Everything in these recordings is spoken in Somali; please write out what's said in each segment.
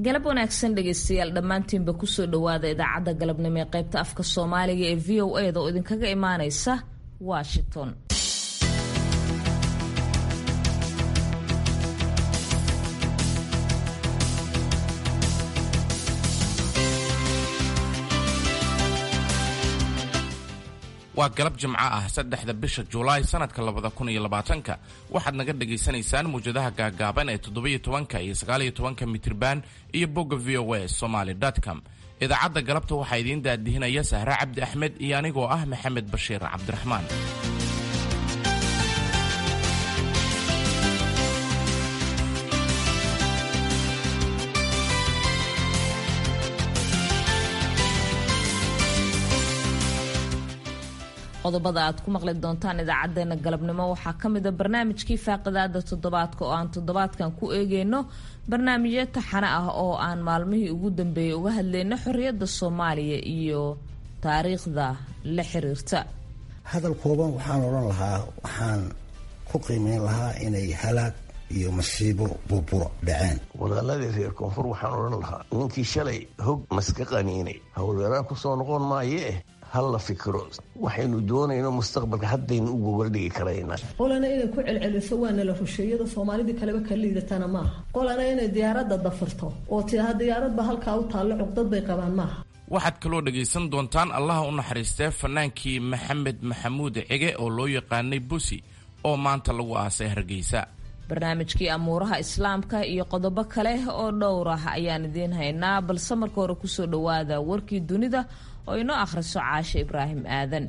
galab wanaagsan dhegaystayaal dhammaantiinba kusoo dhowaada idaacadda galabnimo ee qaybta afka soomaaliga ee v o a da oo idinkaga imaaneysa washington waa galab jimco ah saddexda bisha julaay sanadka labada kun iyo labaatanka waxaad naga dhagaysanaysaan muwjadaha gaagaaban ee toddobiyo tobanka iyo sagaaliyo tobanka mitriban iyo bogga v o a somaly com idaacadda galabta waxaa idiin daadihinaya sahre cabdi axmed iyo anigoo ah maxamed bashiir cabdiraxmaan qodobada aad ku maqli doontaan idaacadeena galabnimo waxaa ka mid a barnaamijkii faaqidaada toddobaadka oo aan toddobaadkan ku eegeyno barnaamijyo taxane ah oo aan maalmihii ugu dambeeyay uga hadleyno xorriyadda soomaaliya iyo taariikhda la xiriirta hadal kooban waxaan odhan lahaa waxaan ku qiimeyn lahaa inay halaag iyo masiibo burburo dhaceen walaaladii reer koonfur waxaan odhan lahaa ninkii shalay hog maska qaniinay howlgaraan kusoo noqon maayee halla fikiro waxaynu doonayno mustaqbalka haddaynu u gobaldhigi karaynaa qolana inay ku celceliso waana la rusheeyada soomaalidii kaleba ka liidatana maaha qolana inay diyaaradda dafirto oo tiaha diyaaradba halkaa u taallo cuqdad bay qabaan maaha waxaad kaloo dhagaysan doontaan allaha u naxariistee fanaankii maxamed maxamuud cige oo loo yaqaanay busi oo maanta lagu aasay hargeysa barnaamijkii amuuraha islaamka iyo qodobo kale oo dhowr ah ayaan idiin haynaa balse marka hore kusoo dhowaada warkii dunida oo inoo akhriso caashe ibraahim aadan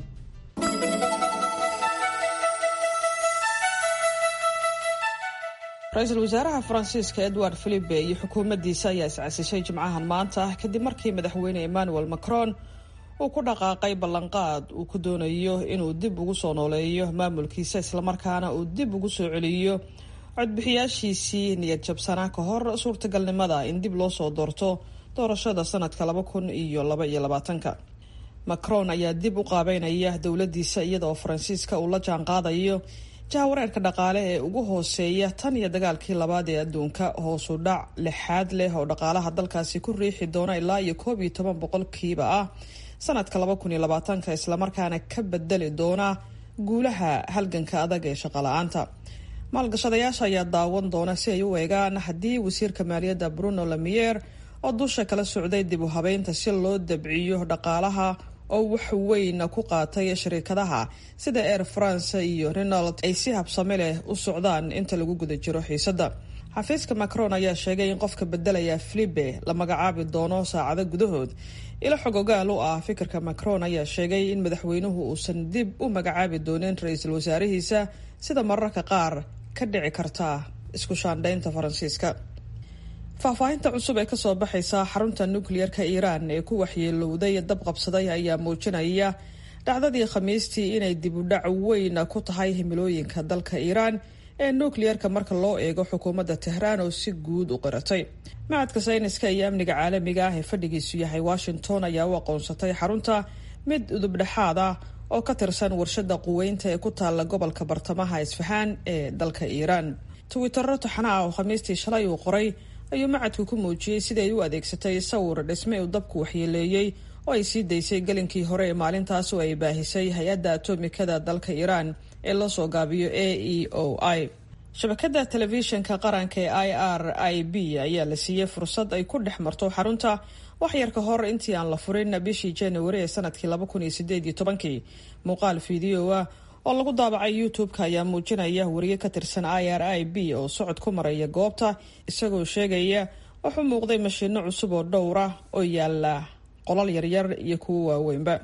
ra-iisul wasaaraha faransiiska edward philipe iyo xukuumaddiisa ayaa iscasishay jimcahan maanta kadib markii madaxweyne emmanuel macron uu ku dhaqaaqay ballanqaad uu ku doonayo inuu dib ugu soo nooleeyo maamulkiisa islamarkaana uu dib ugu soo celiyo codbixiyaashiisii niyad jabsanaa ka hor suurtagalnimada in dib loo soo doorto doorashada sanadka laba kun iyo laba iyo labaatanka macron ayaa dib u qaabeynaya dowladiisa iyada oo faransiiska uu la jaan qaadayo jahawareerka dhaqaale ee ugu hooseeya tan iyo dagaalkii labaad ee adduunka hoosu dhac lixaad leh oo dhaqaalaha dalkaasi ku riixi doona ilaa iyo koob iyo toban boqolkiiba ah sanadka laba kun iyo labaatanka islamarkaana ka bedeli doona guulaha halganka adag ee shaqala-aanta maalgashadayaasha ayaa daawan doona si ay u eegaan haddii wasiirka maaliyadda bruno lamier oo dusha kala socday dib u habeynta si loo dabciyo dhaqaalaha oo wax weyn ku qaatay shirikadaha sida air france iyo renald ay si habsame leh u socdaan inta lagu guda jiro xiisadda xafiiska macron ayaa sheegay in qofka bedelaya filipe la magacaabi doono saacado gudahood ilo xog ogaal u ah fikirka macron ayaa sheegay in madaxweynuhu uusan dib u magacaabi doonin ra-iisul wasaarihiisa sida mararka qaar ka dhici karta isku shaandhaynta faransiiska faahfaahinta cusub ee kasoo baxaysa xarunta nukliyeerka iiraan ee ku waxyeelowday dab qabsaday ayaa muujinaya dhacdadii khamiistii inay dib u dhac weyn ku tahay himilooyinka dalka iiraan ee nukliyeerka marka loo eego xukuumadda tehraan oo si guud u qiratay macadka sayniska iyo amniga caalamiga ah ee fadhigiisu yahay washington ayaa u aqoonsatay xarunta mid udubdhexaad ah oo ka tirsan warshada quweynta ee ku taalla gobolka bartamaha isfahaan ee dalka iiraan twittero taxana ah oo khamiistii shalay uu qoray ayuu macadku ku muujiyey siday u adeegsatay sawir dhisme uu dabku waxyeeleeyey oo ay sii daysay gelinkii hore ee maalintaas oo ay baahisay hay-adda atomikada dalka iiraan ee loo soo gaabiyo a e o i shabakada telefishinka qaranka ee i r i b ayaa la siiyey fursad ay ku dhex marto xarunta waxyar ka hor intii aan la furin bishii januari ee sanadkii laba kun iyo sideed iyo tobankii muuqaal fiideo ah oo lagu daabacay youtube-ka ayaa muujinaya wariye ka tirsan i r i b oo socod ku maraya goobta isagoo sheegaya wuxuu muuqday mashiino cusub oo dhowra oo yaala qolal yaryar iyo kuwo waaweynba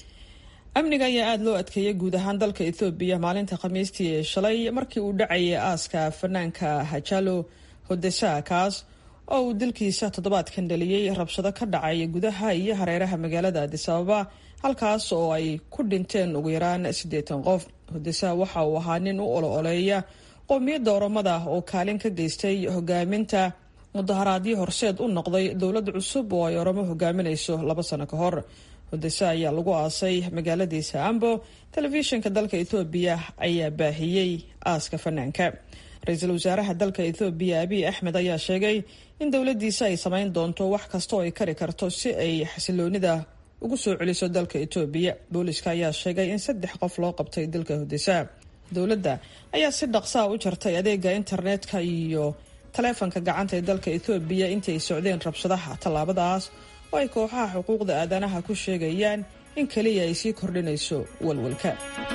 amniga ayaa aada loo adkeeyay guud ahaan dalka ethoobiya maalinta khamiistii ee shalay markii uu dhacayay aaska fanaanka hajalo hodesa kaas oo uu dilkiisa toddobaadkan dhaliyey rabshado ka dhacay gudaha iyo hareeraha magaalada adis ababa halkaas oo ay ku dhinteen ugu yaraan siddeetan qof hodesa waxa uu ahaa nin u olo-oleeya qowmiyadda oromada oo kaalin ka geystay hogaaminta mudaharaadyo horseed u noqday dowlad cusub oo ay oromo hogaaminayso laba sano ka hor hodese ayaa lagu aasay magaaladiisa ambo telefishinka dalka ethoobiya ayaa baahiyey aaska fanaanka ra-iisul wasaaraha dalka ethoobiya abiy axmed ayaa sheegay in dowladdiisa ay samayn doonto wax kasta oo ay kari karto si ay xasiloonida ugu soo celiso dalka etoobiya booliska ayaa sheegay in saddex qof loo qabtay dalka hudisa dowladda ayaa si dhaqsaa u jartay adeega internetka iyo taleefanka gacanta ee dalka ethoobiya intii ay socdeen rabshadaha tallaabadaas oo ay kooxaha xuquuqda aadanaha ku sheegayaan in keliya ay sii kordhinayso walwalka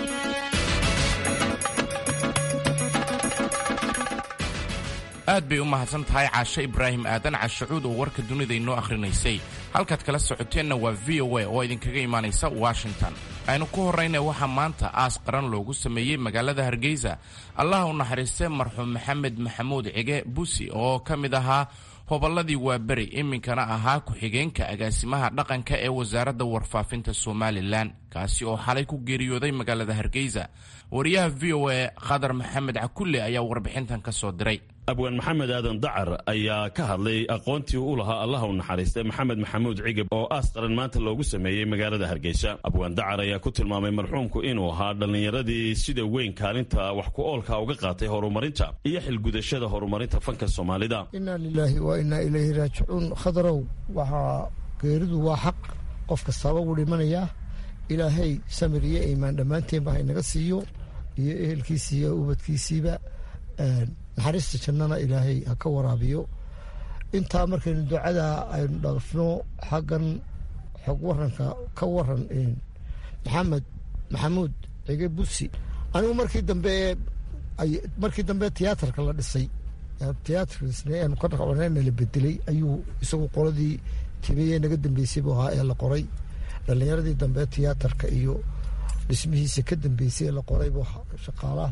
aad bay u mahadsan tahay caashe ibraahim aadan cashacuud oo warka dunida inoo akhrinaysay halkaad kala socoteenna waa v o a oo idinkaga imaanaysa washington aynu ku horrayna waxaa maanta aas qaran loogu sameeyey magaalada hargeysa allaha u naxariistee marxuum maxamed maxamuud cige busi oo ka mid ahaa hobolladii waaberi iminkana ahaa ku-xigeenka agaasimaha dhaqanka ee wasaaradda warfaafinta somalilan kaasi oo xalay ku geeriyooday magaalada hargeysa wariyaha v o a khadar maxamed cakulle ayaa warbixintan ka soo diray abwaan maxamed aadan dacar ayaa ka hadlay aqoontii u lahaa allaha u naxariistay maxamed maxamuud cigab oo aas qaran maanta loogu sameeyey magaalada hargeysa abwaan dacar ayaa ku tilmaamay marxuumku inuu ahaa dhallinyaradii sida weyn kaalinta wax ku oolka uga qaatay horumarinta iyo xilgudashada horumarinta fanka soomaalida inaa lilaahi wa inaa ilayhi raajicuun khadarow waxaa geeridu waa xaq qof kastaaba wuu dhimanayaa ilaahay samir iyo iimaan dhammaanteenba haynaga siiyo iyo ehelkiisii iyo ubadkiisiiba naxariista jannana ilaahay ha ka waraabiyo intaa markaynu ducada aynu dhaafno xaggan xog waranka ka waran maxamed maxamuud cige busi anigu markii dambe markii dambe tiyaatarka la dhisay tiyaatarkisn ka dhaqcona la bedelay ayuu isagu qoladii timiye naga dambeysay buu ahaa ee la qoray dhalinyaradii dambe tiyaatarka iyo dhismihiisa ka dambeysay ee la qoray buu shaqaalaha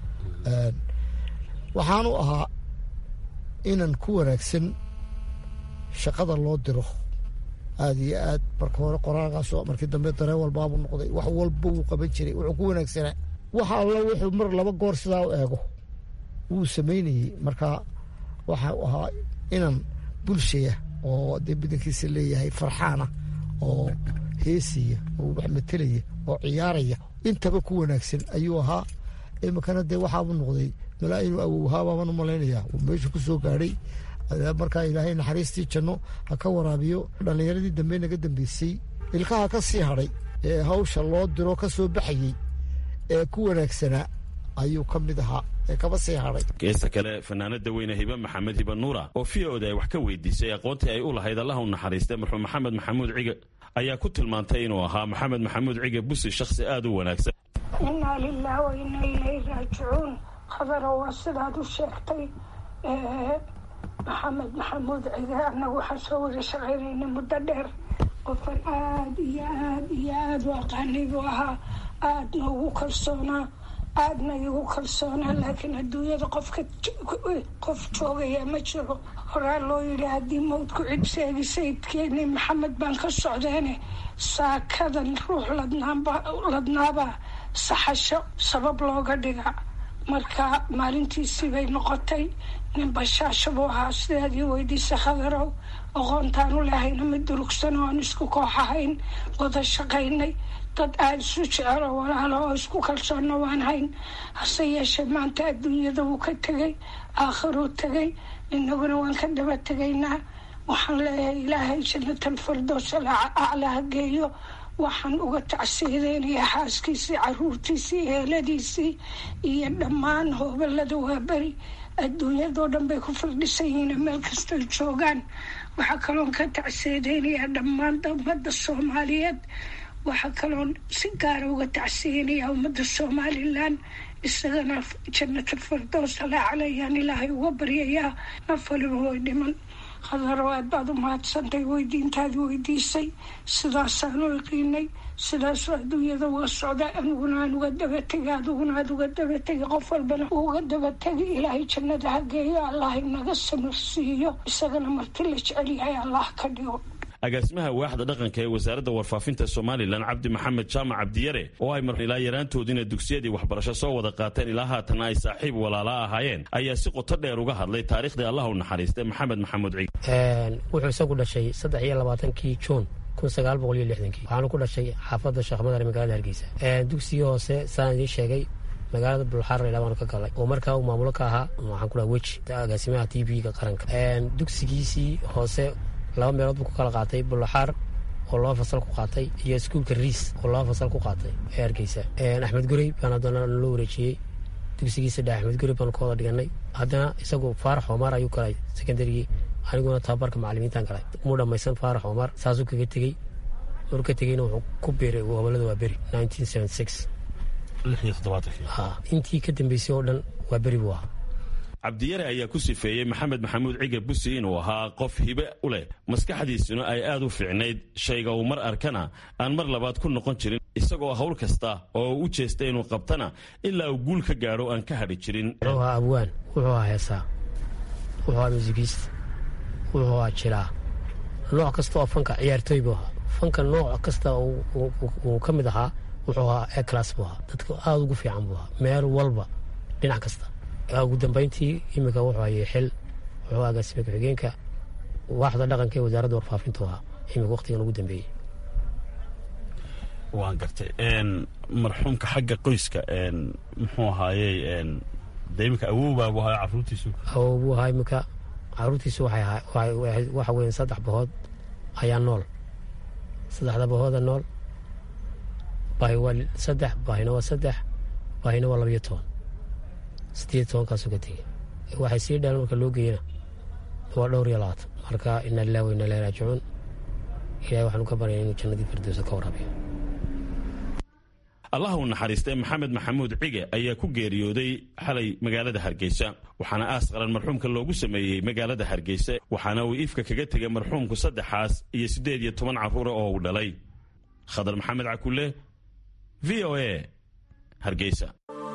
waxaanu ahaa inan ku wanaagsan shaqada loo diro aada iyo aad marka hore qoraalkaasoo markii dambe dareen walbaabuu noqday wax walba wuu qaban jiray wuxuu ku wanaagsanaa waxa alla wuxuu mar laba goor sidaa u eego wuu samaynayey marka waxa ahaa inan bulshaya oo dee badankiisa leeyahay farxaana oo heesaya oo wax matelaya oo ciyaaraya intaba ku wanaagsan ayuu ahaa iminkana dee waxaabuu noqday malaa inuu awowhaabaaban u malaynaya meeshu ku soo gaadhay markaa ilaahay naxariistii janno ha ka waraabiyo dhallinyaradii dambe naga dambeysay ilkaha ka sii hadhay ee hawsha loo diro ka soo baxayey ee ku wanaagsanaa ayuu ka mid ahaa ee kaba sii hadhay geesta kale fanaanada weyne hibe maxamed hibe nuura oo v oda ay wax ka weydiisay aqoontii ay u lahayd allaha u naxariistay marxuum maxamed maxamuud cige ayaa ku tilmaantay inuu ahaa maxamed maxamuud cige busi shakhsi aada u wanaagsan inaa lilah wa inaa ilayhi raajicuun khadaro waa sidaad u sheegtay maxamed maxamuud cige annagu waxaan soo wada shaqaynayna muddo dheer qofkan aada iyo aad iyo aada u aqaanay buu ahaa aadna ugu kalsoonaa aadna igu kalsoonaa laakiin adduunyada qofka qof joogaya ma jiro horaa loo yidhi haddii mawdku cid sheegi sayidkeeni maxamed baan ka socdeene saakadan ruux ladnaabaa saxasho sabab looga dhiga marka maalintiisii bay noqotay nin bashaasho buu ahaa sidaad ii weydiisa khadarow aqoontaan u lahayna mid durugsan oo aan isku koox ahayn wada shaqaynay dad aada isu jecelo walaalo oo isku kalsoonna waan hayn hase yeeshee maanta adduunyada wuu ka tegay aakhiruu tegay inaguna waan ka daba tegaynaa waxaan leeyahay ilaahay jannatal firdows aclaha geeyo waxaan uga tacsiideynayaa xaaskiisii caruurtiisii heeladiisii iyo dhammaan hoobalada waaberi adduunyadoo dhan bay ku firdhisan yihiin meel kastoy joogaan waxaa kaloon ka tacsiideynayaa dhammaan ummadda soomaaliyeed waxaa kaloon si gaara uga tacsiyeynayaa ummadda somalilan isagana jannatal firdows alaa calayaan ilaahay uga baryayaa naf waliba way dhiman khadaro aad baad u mahadsantay weydiintaadi weydiisay sidaasaan u iqiinay sidaasoo adduunyada uga socda aniguna aan uga dabategi adiguna aad uga dabategi qof walbana uga dabategi ilaahay jannada ha geeyo allah inaga samirsiiyo isagana marti la jecel yahay allah ka dhigo agaasimaha waaxda dhaqanka ee wasaaradda warfaafinta somalilan cabdi maxamed jaamac cabdiyare oo ay mar ilaa yaraantoodiina dugsiyadii waxbarasho soo wada qaateen ilaa haatana ay saaxiib walaalaa ahaayeen ayaa si qoto dheer uga hadlay taariikhdii allah u naxariistay maxamed maxamuud cig wuxuu isagu dhashay saddex iyo labaatankii juun kun sagaal boqol iyo lixdankii waxaanu ku dhashay xaafadda sheekh madar magaalada hargeysa dugsigii hoose saan idiin sheegay magaalada bulxaar laydhaa baanu ka galay oo markaa uu maamulo ka ahaa waxaan ku dhaha weji agaasimaha t v-ga qaranka dugsigiisii hoose laba meelood buu ku kala qaatay bulxaar oo laba fasal ku qaatay iyo iskuulka riis oo laba fasal ku qaatay ee hargeysa axmed gurey baan haddana loo wareejiyey dugsigiisa dhex axmed gurey baanu ka wada dhiganay haddana isagu faarax omar ayuu galay secondarygii aniguna tababarka macalimiintan galay muu dhammaysan faarax omar saasuu kaga tegey maruu ka tegeyna wuxuu ku biiray gobolada waa beri intii ka dambeysay oo dhan waa beri buu ahaa cabdiyare ayaa ku sifeeyey maxamed maxamuud ciga busi inuu ahaa qof hibe u leh maskaxdiisuna ay aad u fiicnayd shayga uu mar arkana aan mar labaad ku noqon jirin isagoo hawl kasta oo u jeesta inuu qabtana ilaa uu guul ka gaadho aan ka hadhi jirin wuxuu ahaa abwaan wuxuu ahaa heesaa wuxuu ahaa muusikiist wuxuu ahaa jilaa nooc kasta oo fanka ciyaartooy buu ahaa fanka nooc kasta uu ka mid ahaa wuxuu ahaa eclas buu ahaa dadka aada ugu fiican buu ahaa meel walba dhinac kasta ugu dambayntii iminka wuxuu hayay xil wuxuu agaasime ku-xigeenka waaxda dhaqanka ee wasaaradda warfaafintu ahaa iminka waqtigan ugu dambeeyey waan gartay marxuumka xagga qoyska muxuu ahaayey de iminka awowbaa buu ahaa caruurtiisu awow buu ahaa iminka caruurtiisu waxa weyan saddex bahood ayaa nool saddexda bahooda nool baahi waa saddex baahina waa saddex baahina waa labayo toban sideed tobankaasuu ka tegey waxay sii dhalan marka loo geeyana waa dhowr iyo labaatan marka ina lilah wa ina ilahi raajicuun ilahay waxaanu ka baryaya inuu jannadii firdowsa ka waraabiyo allah u naxariistay maxamed maxamuud cige ayaa ku geeriyooday xalay magaalada hargeysa waxaana aas qaran marxuumka loogu sameeyey magaalada hargeysa waxaana uu ifka kaga tegay marxuumku saddexaas iyo siddeed iyo toban carruura oo uu dhalay khadar maxamed cakule v o a hargeysa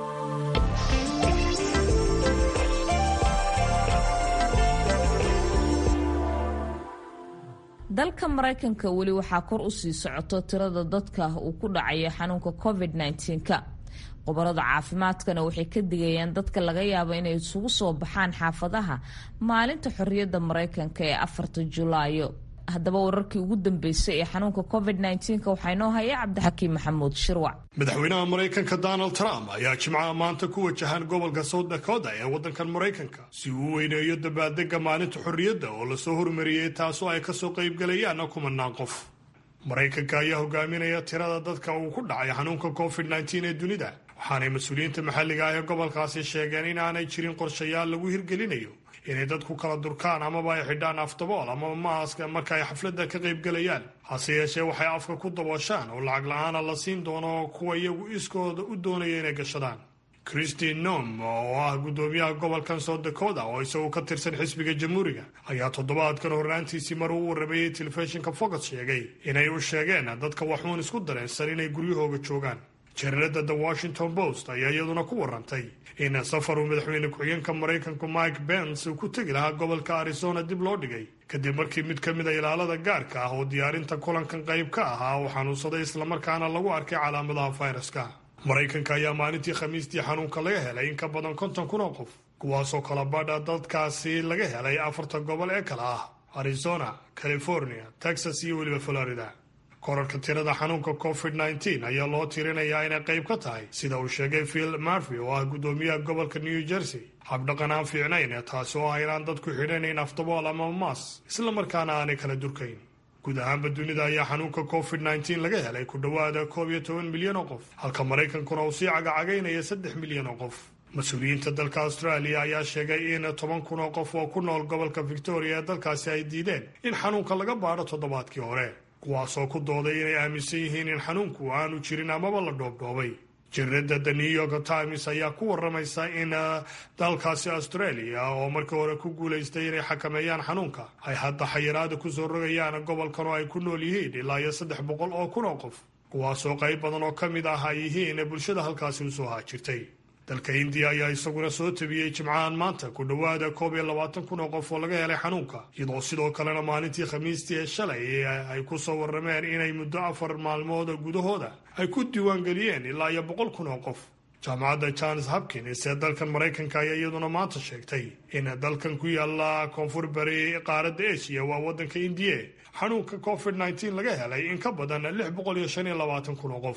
dalka maraykanka weli waxaa kor u sii socoto tirada dadka uu ku dhacaya xanuunka covid -19ka qobarada caafimaadkana waxay ka digayaan dadka laga yaabo inay isugu soo baxaan xaafadaha maalinta xorriyadda maraykanka ee afarta julaayo haddaba wararkii ugu dambeysay ee xanuunka covid -19ka waxaa inoo haya cabdixakiim maxamuud shirwac madaxweynaha maraykanka donald trump ayaa jimcaha maanta ku wajahan gobolka south dakota ee waddankan maraykanka si uu u weyneeyo dabaaldega maalinta xorriyadda oo lasoo hormariyey taasoo ay kasoo qaybgalayaan kumanaan qof maraykanka ayaa hogaaminaya tirada dadka uu ku dhacay xanuunka covid -19 ee dunida waxaanay mas-uuliyiinta maxalliga ah ee gobolkaasi sheegeen in aanay jirin qorshayaal lagu hirgelinayo inay dadku kala durkaan amaba ay xidhaan afdabool amaba maaska marka ay xafladda ka qaybgelayaan hase yeeshee waxay afka ku dabooshaan oo lacag la-aana la siin doono kuwa iyagu iskooda u doonaya inay gashadaan christine nom oo ah guddoomiyaha gobolkan south dakota oo isagu ka tirsan xisbiga jamhuuriga ayaa toddobaadkan horraantiisii mar uu waramayey telefishinka fox sheegay inay u sheegeen dadka waxuun isku dareensan inay guryahooga joogaan jareerada the washington post ayaa iyaduna ku warantay in safar uu madaxweyne ku-xigeenka maraykanku mike pence uu ku tegi lahaa gobolka arizona dib loo dhigay kadib markii mid ka mid a ilaalada gaarka ah oo diyaarinta kulankan qayb ka ahaa uu xanuunsaday islamarkaana lagu arkay calaamadaha fayraska maraykanka ayaa maalintii khamiistii xanuunka laga helay in ka badan konton kun oo qof kuwaasoo kala badha dadkaasi laga helay afarta gobol ee kale ah arizona california texas iyo weliba florida korarka tirada xanuunka covid -19 ayaa loo tirinayaa inay qayb ka tahay sida uu sheegay phil marvy oo ah guddoomiyaha gobolka new jersey habdhaqan aan fiicnayn taasi oo ah inaan dadku xidhanayn afdabool ama maas islamarkaana aanay kala durkayn guud ahaanba dunida ayaa xanuunka covid -19 laga helay ku dhowaada koob iyo toban milyan oo qof halka maraykankuna uu sii cagacagaynaya saddex milyan oo qof mas-uuliyiinta dalka australia ayaa sheegay in toban kun oo qof oo ku nool gobolka victoria ee dalkaasi ay diideen in xanuunka laga baadho toddobaadkii hore kuwaasoo ku dooday inay aaminsan yihiin in xanuunku aanu jirin amaba la dhoobdhoobay jareerada the new york times ayaa ku waramaysa in dalkaasi australia oo markii hore ku guulaystay inay xakameeyaan xanuunka ay hadda xayiraada kusoo rogayaan gobolkan oo ay ku nool yihiin ilaa iyo saddex boqol oo kun oo qof kuwaasoo qayb badan oo ka mid ah ay yihiin bulshada halkaasi usoo haajirtay dalka hindiya ayaa isaguna soo tabiyey jimcahan maanta ku dhowaada koob iyo labaatan kun oo qof oo laga helay xanuunka iyadoo sidoo kalena maalintii khamiistii ee shalay ay ku soo warrameen inay muddo afar maalmood gudahooda ay ku diiwaangeliyeen ilaa iyo boqol kun oo qof jaamacadda johns hopkins ee dalkan maraykanka ayaa iyaduna maanta sheegtay in dalkan ku yaala koonfur bari qaaradda asia waa waddanka indiya xanuunka covid -19 laga helay in ka badan lix boqol iyo shan iyo labaatan kun oo qof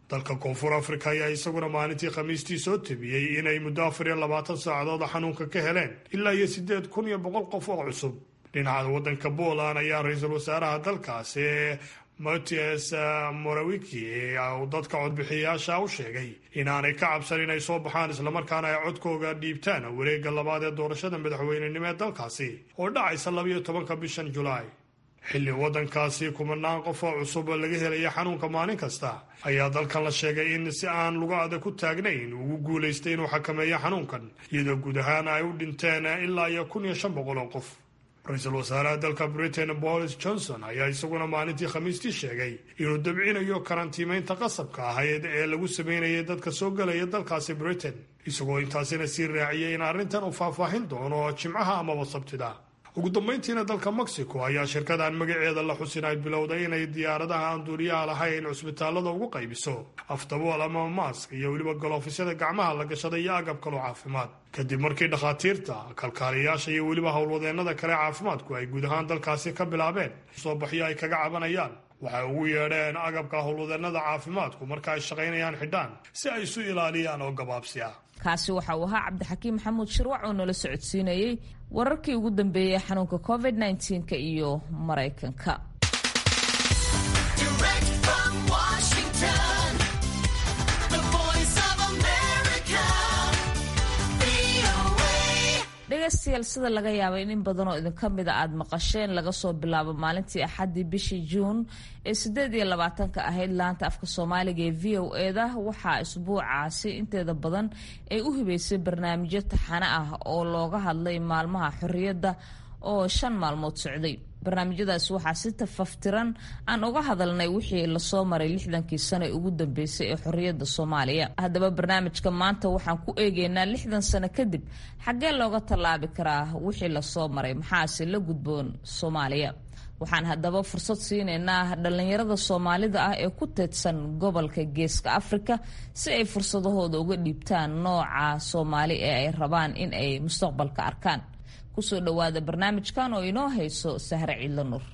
dalka koonfur afrika ayaa isaguna maalintii khamiistii soo tabiyey inay muddo afar iyo labaatan saacadood xanuunka ka heleen ilaa iyo siddeed kun iyo boqol qof oo cusub dhinaca waddanka poland ayaa ra-iisul wasaaraha dalkaasi matias morawiki uu dadka codbixiyayaasha u sheegay inaanay ka cabsan inay soo baxaan islamarkaana ay codkooga dhiibtaan wareegga labaad ee doorashada madaxweynenimo ee dalkaasi oo dhacaysa labayo tobanka bishan julaay xilli waddankaasi kumanaan qof oo cusub laga helaya xanuunka maalin kasta ayaa dalkan la sheegay in si aan luga adag ku taagnayn ugu guulaystay inuu xakameeyo xanuunkan iyadoo guud ahaan ay u dhinteen ilaa iyo kun iyo shan boqol oo qof ra-iisul wasaaraha dalka britain boris johnson ayaa isaguna maalintii khamiistii sheegay inuu dabcinayo karantiimeynta qasabka ahayd ee lagu sameynayay dadka soo gelaya dalkaasi britain isagoo intaasina sii raaciyay in arrintan uu faahfaahin doono jimcaha amaba sabtida ugu dambayntiina dalka mexico ayaa shirkadan magaceeda la xusin ay bilowday inay diyaaradaha aan duuriyaha lahayn cusbitaalada ugu qaybiso afdabool ama maask iyo weliba galoofysyada gacmaha la gashaday iyo agab kaloo caafimaad kadib markii dhakhaatiirta kalkaaliyayaasha iyo weliba howlwadeennada kale caafimaadku ay guud ahaan dalkaasi ka bilaabeen soo baxyo ay kaga cabanayaan waxay ugu yeedheen agabka howlwadeennada caafimaadku marka ay shaqaynayaan xidhaan si ay isu ilaaliyaan oo gabaabsi ah kaasi waxa uu ahaa cabdixakiim maxamuud shirwac oo nala socodsiinayey wararkii ugu dambeeyey xanuunka covid nka iyo maraykanka dhegaystayaal sida laga yaabay in in badan oo idinka mida aada maqasheen laga soo bilaabo maalintii axaddii bishii juun ee siddeed iyo labaatanka ahayd laanta afka soomaaliga ee v o eda waxaa isbuucaasi inteeda badan ay u hibeysay barnaamijyo taxane ah oo looga hadlay maalmaha xorriyadda oo shan maalmood socday barnaamijyadaas waxaa si tafaftiran aan uga hadalnay wixii lasoo maray lixdankii sano ee ugu dambeysay ee xorriyadda soomaaliya haddaba barnaamijka maanta waxaan ku eegeynaa lixdan sano kadib xaggee looga tallaabi karaa wixii lasoo maray maxaase la gudboon soomaaliya waxaan haddaba fursad siinaynaa dhallinyarada soomaalida ah ee ku teedsan gobolka geeska afrika si ay fursadahooda uga dhiibtaan nooca soomaali ee ay rabaan in ay mustaqbalka arkaan kusoo dhowaada barnaamijkan oo inoo hayso sahre ciidla nur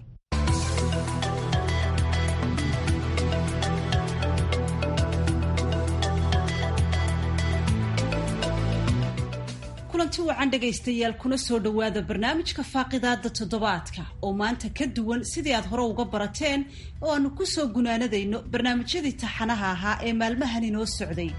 kulanti wacan dhegaystayaal kuna soo dhowaada barnaamijka faaqidaada toddobaadka oo maanta ka duwan sidii aad hore uga barateen oo aanu kusoo gunaanadayno barnaamijyadii taxanaha ahaa ee maalmahan inoo socday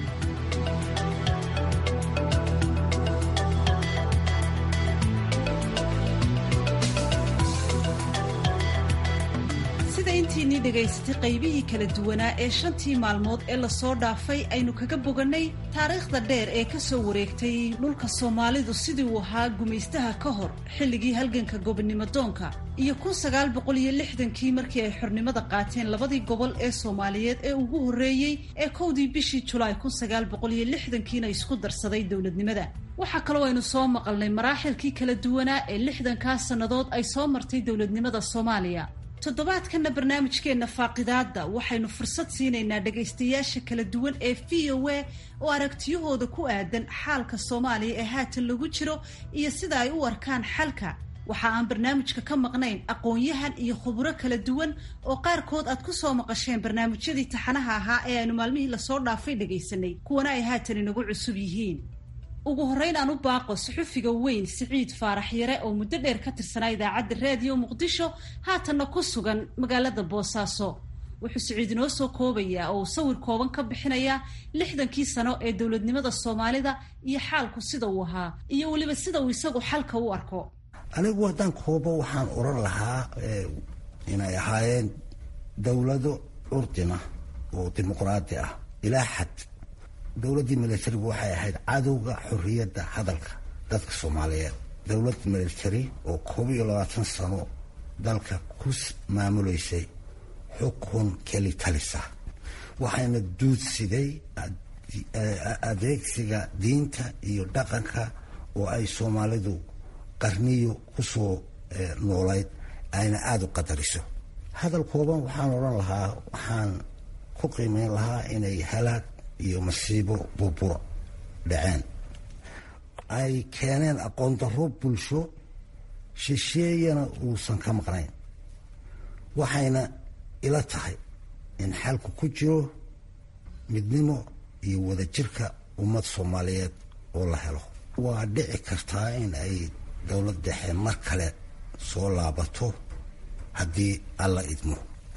intiinii dhegaysatay qaybihii kala duwanaa ee shantii maalmood ee lasoo dhaafay aynu kaga bogannay taariikhda dheer ee ka soo wareegtay dhulka soomaalidu sidii uu ahaa gumaystaha ka hor xilligii halganka gobonnimo doonka iyo kun sagaal boqol iyo lixdankii markii ay xornimada qaateen labadii gobol ee soomaaliyeed ee ugu horreeyey ee kowdii bishii julaay kun sagaal boqol iyo lixdankiina isku darsaday dowladnimada waxaa kaloo aynu soo maqalnay maraaxilkii kala duwanaa ee lixdankaa sannadood ay soo martay dowladnimada soomaaliya toddobaadkanna barnaamijkeenna faaqidaadda waxaynu fursad siinaynaa dhegaystayaasha kala duwan ee v o a oo aragtiyahooda ku aadan xaalka soomaaliya ee haatan lagu jiro iyo sida ay u arkaan xalka waxa aan barnaamijka ka maqnayn aqoon-yahan iyo khuburo kala duwan oo qaarkood aad ku soo maqasheen barnaamijyadii taxanaha ahaa ee aynu maalmihii lasoo dhaafay dhegaysanay kuwana ay haatan inagu cusub yihiin ugu horreyn aan u baaqo suxufiga weyn siciid faarax yare oo muddo dheer ka tirsanaa idaacadda raadiyo muqdisho haatanna ku sugan magaalada boosaaso wuxuu siciid inoo soo koobayaa oo uu sawir kooban ka bixinayaa lixdankii sano ee dowladnimada soomaalida iyo xaalku sida uu ahaa iyo weliba sida uu isagu xalka u arko anigu haddaan koobo waxaan oran lahaa inay ahaayeen dowlado curdina oo dimuqraadi ah ilaa xad dowladdii militarigu waxay ahayd cadowga xorriyadda hadalka dadka soomaaliyeed dowlad military oo koob iyo labaatan sano dalka ku maamuleysay xukun keli talisa waxayna duudsiday adeegsiga diinta iyo dhaqanka oo ay soomaalidu qarniyo ku soo noolayd ayna aada u qadariso hadal kooban waxaan odhan lahaa waxaan ku qiimeyn lahaa inay halaag iyo masiibo burburo dhaceen ay keeneen aqoon darro bulsho shisheeyana uusan ka maqnayn waxayna ila tahay in xalku ku jiro midnimo iyo wadajirka ummad soomaaliyeed oo la helo waa dhici kartaa in ay dowlad dhexe mar kale soo laabato haddii alla idmo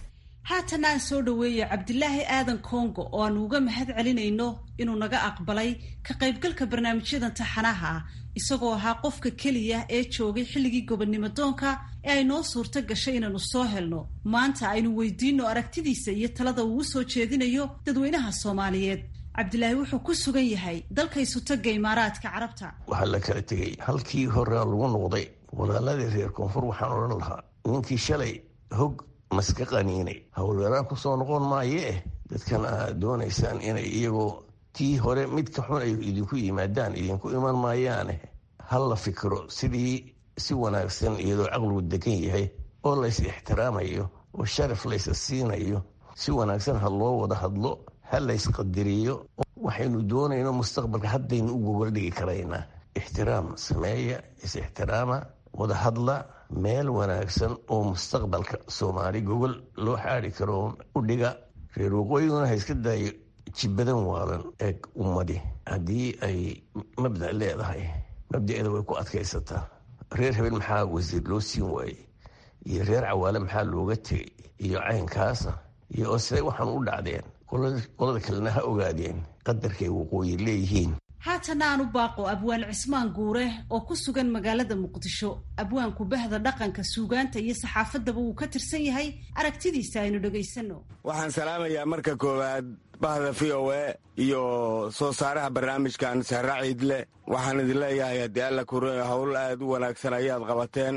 haatan aan soo dhaweeya cabdilaahi aadan kongo oo aanu uga mahad celinayno inuu naga aqbalay ka qaybgalka barnaamijyadan taxanaha ah isagoo ahaa qofka keliya ee joogay xilligii gobonnimo doonka ee ay noo suurto gashay inaanu soo helno maanta aynu weydiino aragtidiisa iyo talada uu soo jeedinayo dadweynaha soomaaliyeed cabdilaahi wuxuu ku sugan yahay dalka isutaga imaaraadka carabta waxaa la kala tegay halkii horea lagu noqday walaaladii reer koonfur waxaan odhan lahaa ninkii shalay hog maska qaniinay howlgaraan ku soo noqon maayee dadkan aad doonaysaan inay iyagoo tii hore mid ka xun ay idinku yimaadaan idinku iman maayaane hal la fikiro sidii si wanaagsan iyadoo caqligu degan yahay oo lays ixtiraamayo oo sharaf laysa siinayo si wanaagsan ha loo wada hadlo ha laysqadiriyo waxaynu doonayno mustaqbalka haddaynu u gogoldhigi karaynaa ixtiraam sameeya is-ixtiraama wada hadla meel wanaagsan oo mustaqbalka soomaali gogol loo xaadi karo u dhiga reer waqooyiguna ha iska daayo jibadan waalan eeg ummadi haddii ay mabda leedahay mabdaeeda way ku adkaysataa reer habeen maxaa wasiir loo siin waayey iyo reer cawaale maxaa looga tegay iyo caynkaasa iyo oo siday waxaan u dhacdeen qolada kalena ha ogaadeen qadarkay waqooyi leeyihiin haatana aan u baaqo abwaan cismaan guure oo ku sugan magaalada muqdisho abwaanku bahda dhaqanka suugaanta iyo saxaafadaba wuu ka tirsan yahay aragtidiisa aynu dhegaysano waxaan salaamayaa marka koowaad bahda v o e iyo soo saaraha barnaamijkan sahra ciidle waxaan idin leeyahay haddii alla kuroya howl aad u wanaagsan ayaad qabateen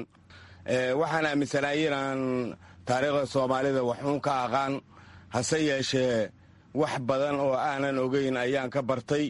waxaan aaminsanaay inaan taariikhda soomaalida waxuun ka aqaan hase yeeshee wax badan oo aanan ogeyn ayaan ka bartay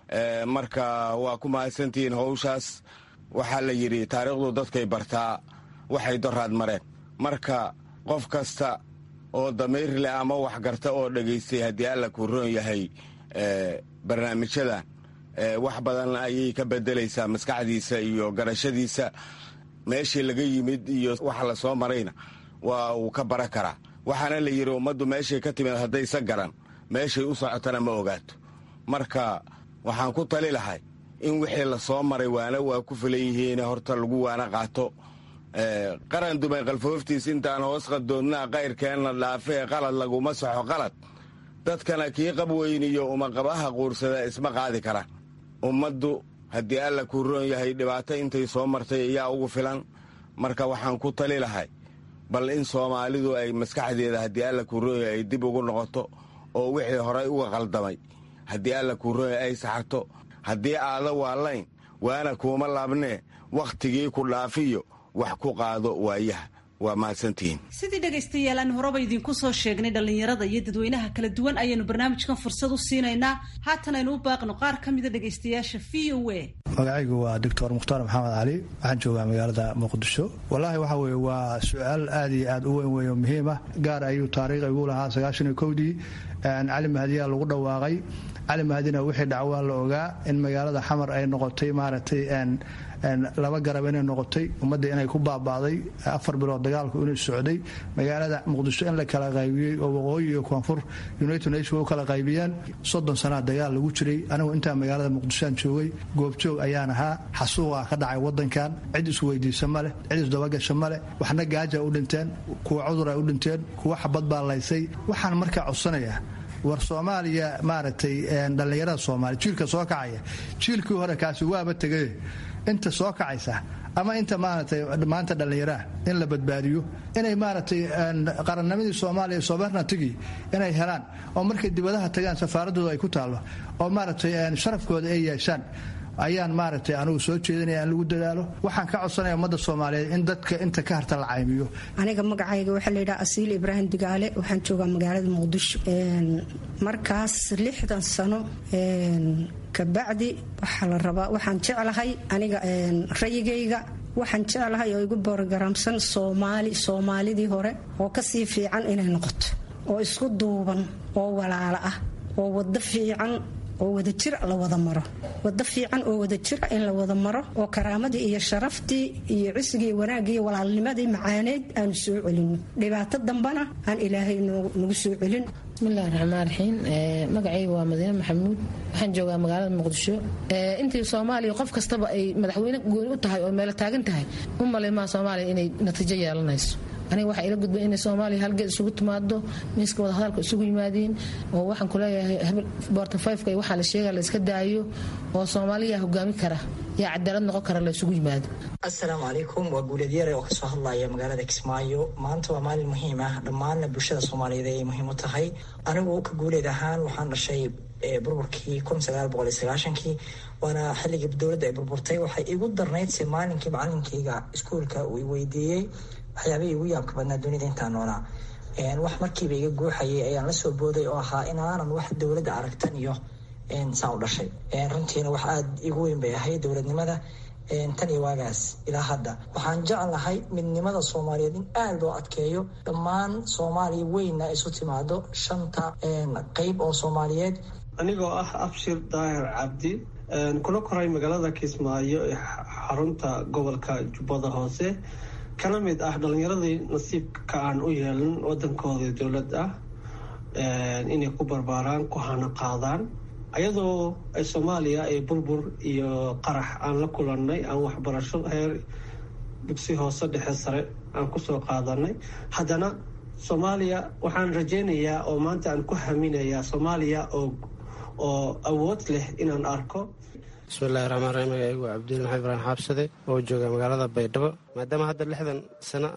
marka waa ku mahadsantihiin howshaas waxaa la yidhi taariikhdu dadkay bartaa waxay doraad mareen marka qof kasta oo damiir leh ama waxgarta oo dhegaystay haddii alla kuu roon yahay barnaamijyadan wax badan ayay ka bedelaysaa maskaxdiisa iyo garashadiisa meeshii laga yimid iyo waxa la soo marayna waa uu ka bara karaa waxaana la yidhi ummaddu meeshay ka timid haddaysa garan meeshay u socotana ma ogaato marka waxaan ku tali lahay in wixii la soo maray waana waa ku filan yihiin horta lagu waana qaato qaran dumay qalfooftiis intaan hoos qadoonnaa qayrkeenna dhaafee qalad laguma saxo qalad dadkana kii qab weyn iyo umaqabaha quursada isma qaadi karaan ummaddu haddii alla kuu roon yahay dhibaato intay soo martay ayaa ugu filan marka waxaan ku tali lahay bal in soomaalidu ay maskaxdeeda haddii alla kuu roon yahay ay dib ugu noqoto oo wixii horay uga qaldamay haddii alla kuu roon yahay ay saxarto haddii aada waalayn waana kuuma laabnee wakhtigii ku dhaafiyo wax ku qaado waayaha waa mahadsantihiin sidii dhegaystayaal aan horeba idinku soo sheegnay dhallinyarada iyo dadweynaha kala duwan ayaanu barnaamijkan fursad u siinaynaa haatan aynu u baaqno qaar ka mida dhegaystayaasha v o a magacaygu waa doctor mukhtaar maxamed cali waxaan joogaa magaalada muqdisho wallaahi waxa weye waa su-aal aad iyo aad u weyn weyn oo muhiim ah gaar ayuu taariikh igu lahaa sagaashan iyo kowdii cali mahadiyaa lagu dhawaaqay cali mahadina wixii dhacwaa la ogaa in magaalada xamar ay noqotay maaragtay laba garab inay noqotay ummadda inay ku baaba'day afar bilood dagaalku inuu socday magaalada muqdisho in la kala qaybiyey oo waqooyi iyo koonfur united nation u kala qaybiyeen soddon sanaa dagaal lagu jiray anigu intaa magaalada muqdishoaan joogay goobjoog ayaan ahaa xasuuqa ka dhacay wadankan cid isweydiisa maleh cid isdabagasha maleh waxna gaaja u dhinteen kuwa cudur ay u dhinteen kuwa xabad baa laysay waxaan markaa codsanayaa war soomaaliya maaragtay dhallinyarada soomaaliya jiilka soo kacaya jiilkii hore kaasi waaba tegay inta soo kacaysa ama inta maaragtay maanta dhallinyaraha in la badbaadiyo inay maaragtay qarannimadii soomaaliya sobernatigii inay helaan oo markay dibadaha tagaan safaaradooda ay ku taallo oo maaragtay sharafkooda ay yeeshaan ayaan maaragtay anugu soo jeedinaya in lagu dadaalo waxaan ka codsanaya ummadda soomaaliyeed in dadka inta ka harta la caymiyo aniga magacayga waxaa la yidhaha asiil ibraahim digaale waxaan joogaa magaalada muqdisho markaas lixdan sano kabacdi waxaa la rabaa waxaan jeclahay aniga rayigayga waxaan jeclahay oo igu borogaraamsan soomaali soomaalidii hore oo kasii fiican inay noqoto oo isku duuban oo walaalo ah oo wado fiican oo wadajir la wada maro wado fiican oo wadajira in la wada maro oo karaamadii iyo sharaftii iyo cisigii wanaagii iyo walaalnimadii macaaneyd aanu soo celino dhibaato dambana aan ilaahay nagu soo celin bismillahi raxmaan raxiim magacayga waa madiine maxamuud waxaan joogaa magaalada muqdisho intii soomaaliya qof kastaba ay madaxweyne gooni u tahay oo meelo taagan tahay u malaymaa soomaaliya inay natiijo yeelanayso aniga waxaa ila gudbay inay soomaaliya halgeed isugu timaado miiska wadahadalka isugu yimaadiin oo waxaan kuleeyahay bortafayfka waxaa la sheega la iska daayo oo soomaaliya hogaami kara yaa cadaalad noqon kara la isugu yimaado assalaamu calaykum waa guuleed yare oo kasoo hadlaya magaalada kismaayo maanta waa maalin muhiim ah dhammaanna bulshada soomaaliyeed ayay muhiim u tahay anigu ka guuleed ahaan waxaan dhashay burburkii kii waana xilligii dowladda ay burburtay waxay igu darnayd se maalinkii macalinkayga iskuolka uu weydiiyey waxyaabihii igu yaabka badnaa dunida intaan noolaa wax markiiba iga guuxayay ayaan la soo booday oo ahaa inaanan wax dowladda aragtan iyo saan u dhashay runtiina wax aada igu weyn bay ahayd dowladnimada tan iyo waagaas ilaa hadda waxaan jeclahay midnimada soomaaliyeed in aada loo adkeeyo dhammaan soomaaliya weynna isu timaado shanta qeyb oo soomaaliyeed anigoo ah abshir daahir cabdi kuna koray magaalada kismaayo ee xarunta gobolka jubbada hoose kana mid ah dhalinyaradii nasiibka aan u yeelin wadankooda dowlad ah inay ku barbaaraan ku hana qaadaan ayadoo soomaaliya ay burbur iyo qarax aan la kulannay aan waxbarasho heer dugsi hoose dhexe sare aan kusoo qaadanay haddana soomaaliya waxaan rajaynayaa oo maanta aan ku haminayaa soomaaliya oo oo awood leh inaan arko bismillahi raxmaan raxiim magacaygu waa cabdil maxamed ibraahim xaabsade oo jooga magaalada baydhabo maadaama hadda lixdan sano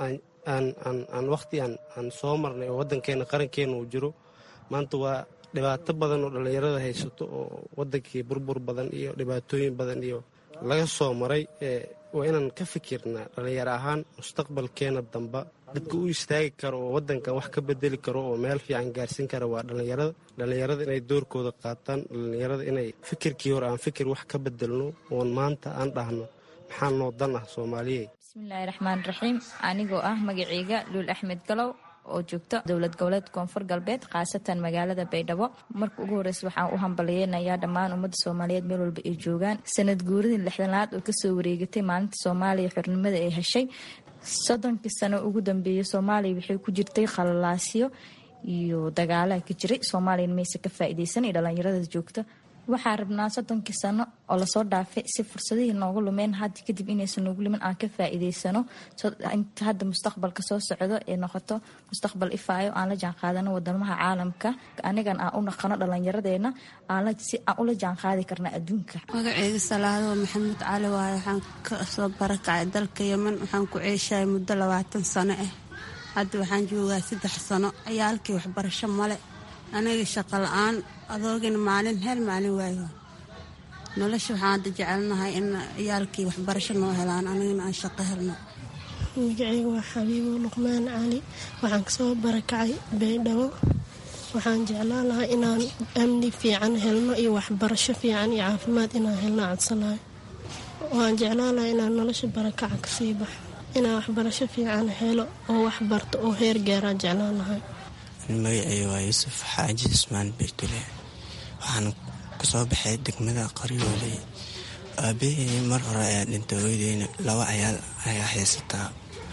aan wakhti aan soo marnay oo waddankeena qarankeena uu jiro maanta waa dhibaato badan oo dhallinyarada haysato oo waddankii burbur badan iyo dhibaatooyin badan iyo laga soo maray waa inaan ka fikirnaa dhallinyaro ahaan mustaqbalkeena damba dadka u istaagi karo oo waddankan wax ka bedeli karo oo meel fiican gaarsiin kara waa dhallinyarada dhallinyarada inay doorkooda qaataan dhallinyarada inay fikirkii hore aan fikir wax ka bedelno oon maanta aan dhahno maxaa noo dan ah soomaaliye bismillaahi raxmaan raxiim anigoo ah magaceyga luul axmed galow oo joogto dowlad goboleed koonfur galbeed khaasatan magaalada baydhabo marka ugu horeysa waxaan u hambaliyeynayaa dhammaan ummadda soomaaliyeed meel walba ay joogaan sanad guuridii lixdanaad oo kasoo wareegatay maalinta soomaaliya xornimada ay heshay soddonkii sano ugu dambeeyay soomaaliya waxay ku jirtay khalalaasyo iyo dagaalaha ka jiray soomaaliyana mayse ka faa'iideysan iyo dhallinyarada joogta waxaan rabnaa soddonkii sano oo lasoo dhaafay si fursadihii noogu lumeen hadda kadib inaysan noogu lumin aan ka faa'iideysano inta hadda mustaqbalka soo socdo ee noqoto mustaqbal ifaayo aan la jaanqaadano wadamaha caalamka anigan aan u naqano dhallinyaradeena si aan ula jaanqaadi karna adduunka magaceyga salaado maxamuud cali waaye waxaan kasoo barakacay dalka yeman waxaan ku ceeshahay muddo labaatan sano ah hadda waxaan joogaa saddex sano ciyaalkii waxbarasho male aniga shaqo la-aan adoogina maalin hel maalin waayo nolosha waxaan hadda jecelnahay in ciyaalkii waxbarasho noo helaan anigana aan shaqo helno magaceyga waa xabiibo luqmaan cali waxaan kasoo barakacay baydhabo waxaan jeclaan lahaa inaan amni fiican helno iyo waxbarasho fiican iyo caafimaad inaan helno codsanayo waan jeclaan lahaa inaan nolosha barakaca kasii baxo inaan waxbarasho fiican helo oo waxbarto oo heer gaaraan jeclaan lahay magaceyga waa yuusuf xaaji ismaan beydule waxaan kasoo baxay degmada qaryooley aabahey mar hore ayaa dhintay hooydeyna laba cayaal ayaa haysataa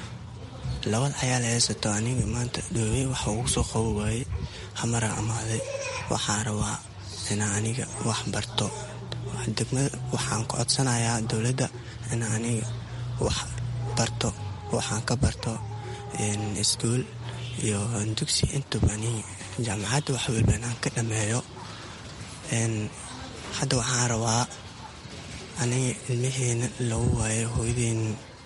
labada cayaal haysato aniga maanta dhoowey waxa ugu soo qabo waayey hamaraa amaaday waxaan rabaa inaa aniga wax barto degmada waxaan ku codsanayaa dowladda inaa aniga wax barto waxaan ka barto iskuul iyo dugsi intuba aniga jaamacadda wax walba inaan ka dhameeyo hadda waxaan rabaa aniga ilmaheena lagu waayo hooyadeyn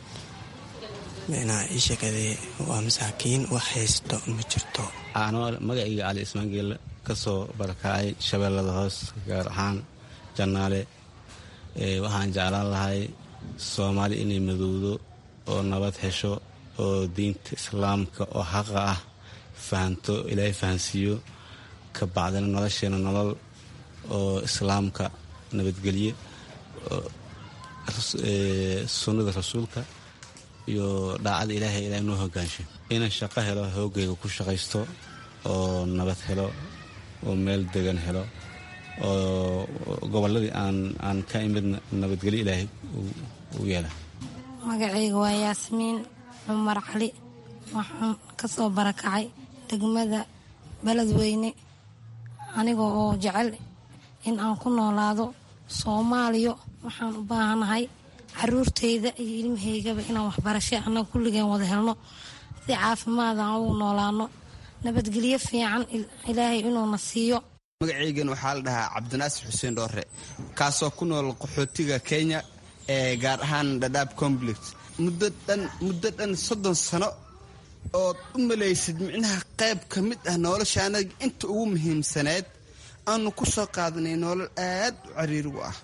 inaa ii sheegade waa masaakiin wax haysto ma jirto anoo magacayga cali ismaangeelle ka soo barakacay shabeellada hoos gaar ahaan jannaale waxaan jeclaan lahay soomaali inay madowdo oo nabad hesho oo diinta islaamka oo xaqa ah fahanto ilaahay fahansiiyo ka bacdina nolosheena nolol oo islaamka nabadgelye sunnada rasuulka iyo daacada ilaahay ilaa noo hogaansho inaan shaqo helo hoogayga ku shaqaysto oo nabad helo oo meel degan helo oo gobolladii aan ka imid nabadgelyo ilaahay u yeela magacayga waa yaasmiin cumar cali waxaan kasoo barakacay degmada beledweyne aniga oo jecel in aan ku noolaado soomaaliya waxaan u baahanahay caruurtayda iyo ilmahaygaba inaan waxbarasho annaga kulligeen wada helno si caafimaad aan ugu noolaano nabadgelyo fiican ilaahay inuuna siiyo magacaygan waxaa la dhahaa cabdinaasir xuseen dhoore kaasoo ku nool qaxootiga kenya ee gaar ahaan dhadhaab complex muddo dhan muddo dhan soddon sano ood u malaysid micnaha qayb ka mid ah nolosha anaga inta ugu muhiimsaneed aanu ku soo qaadanay nolol aad u cariirigu ah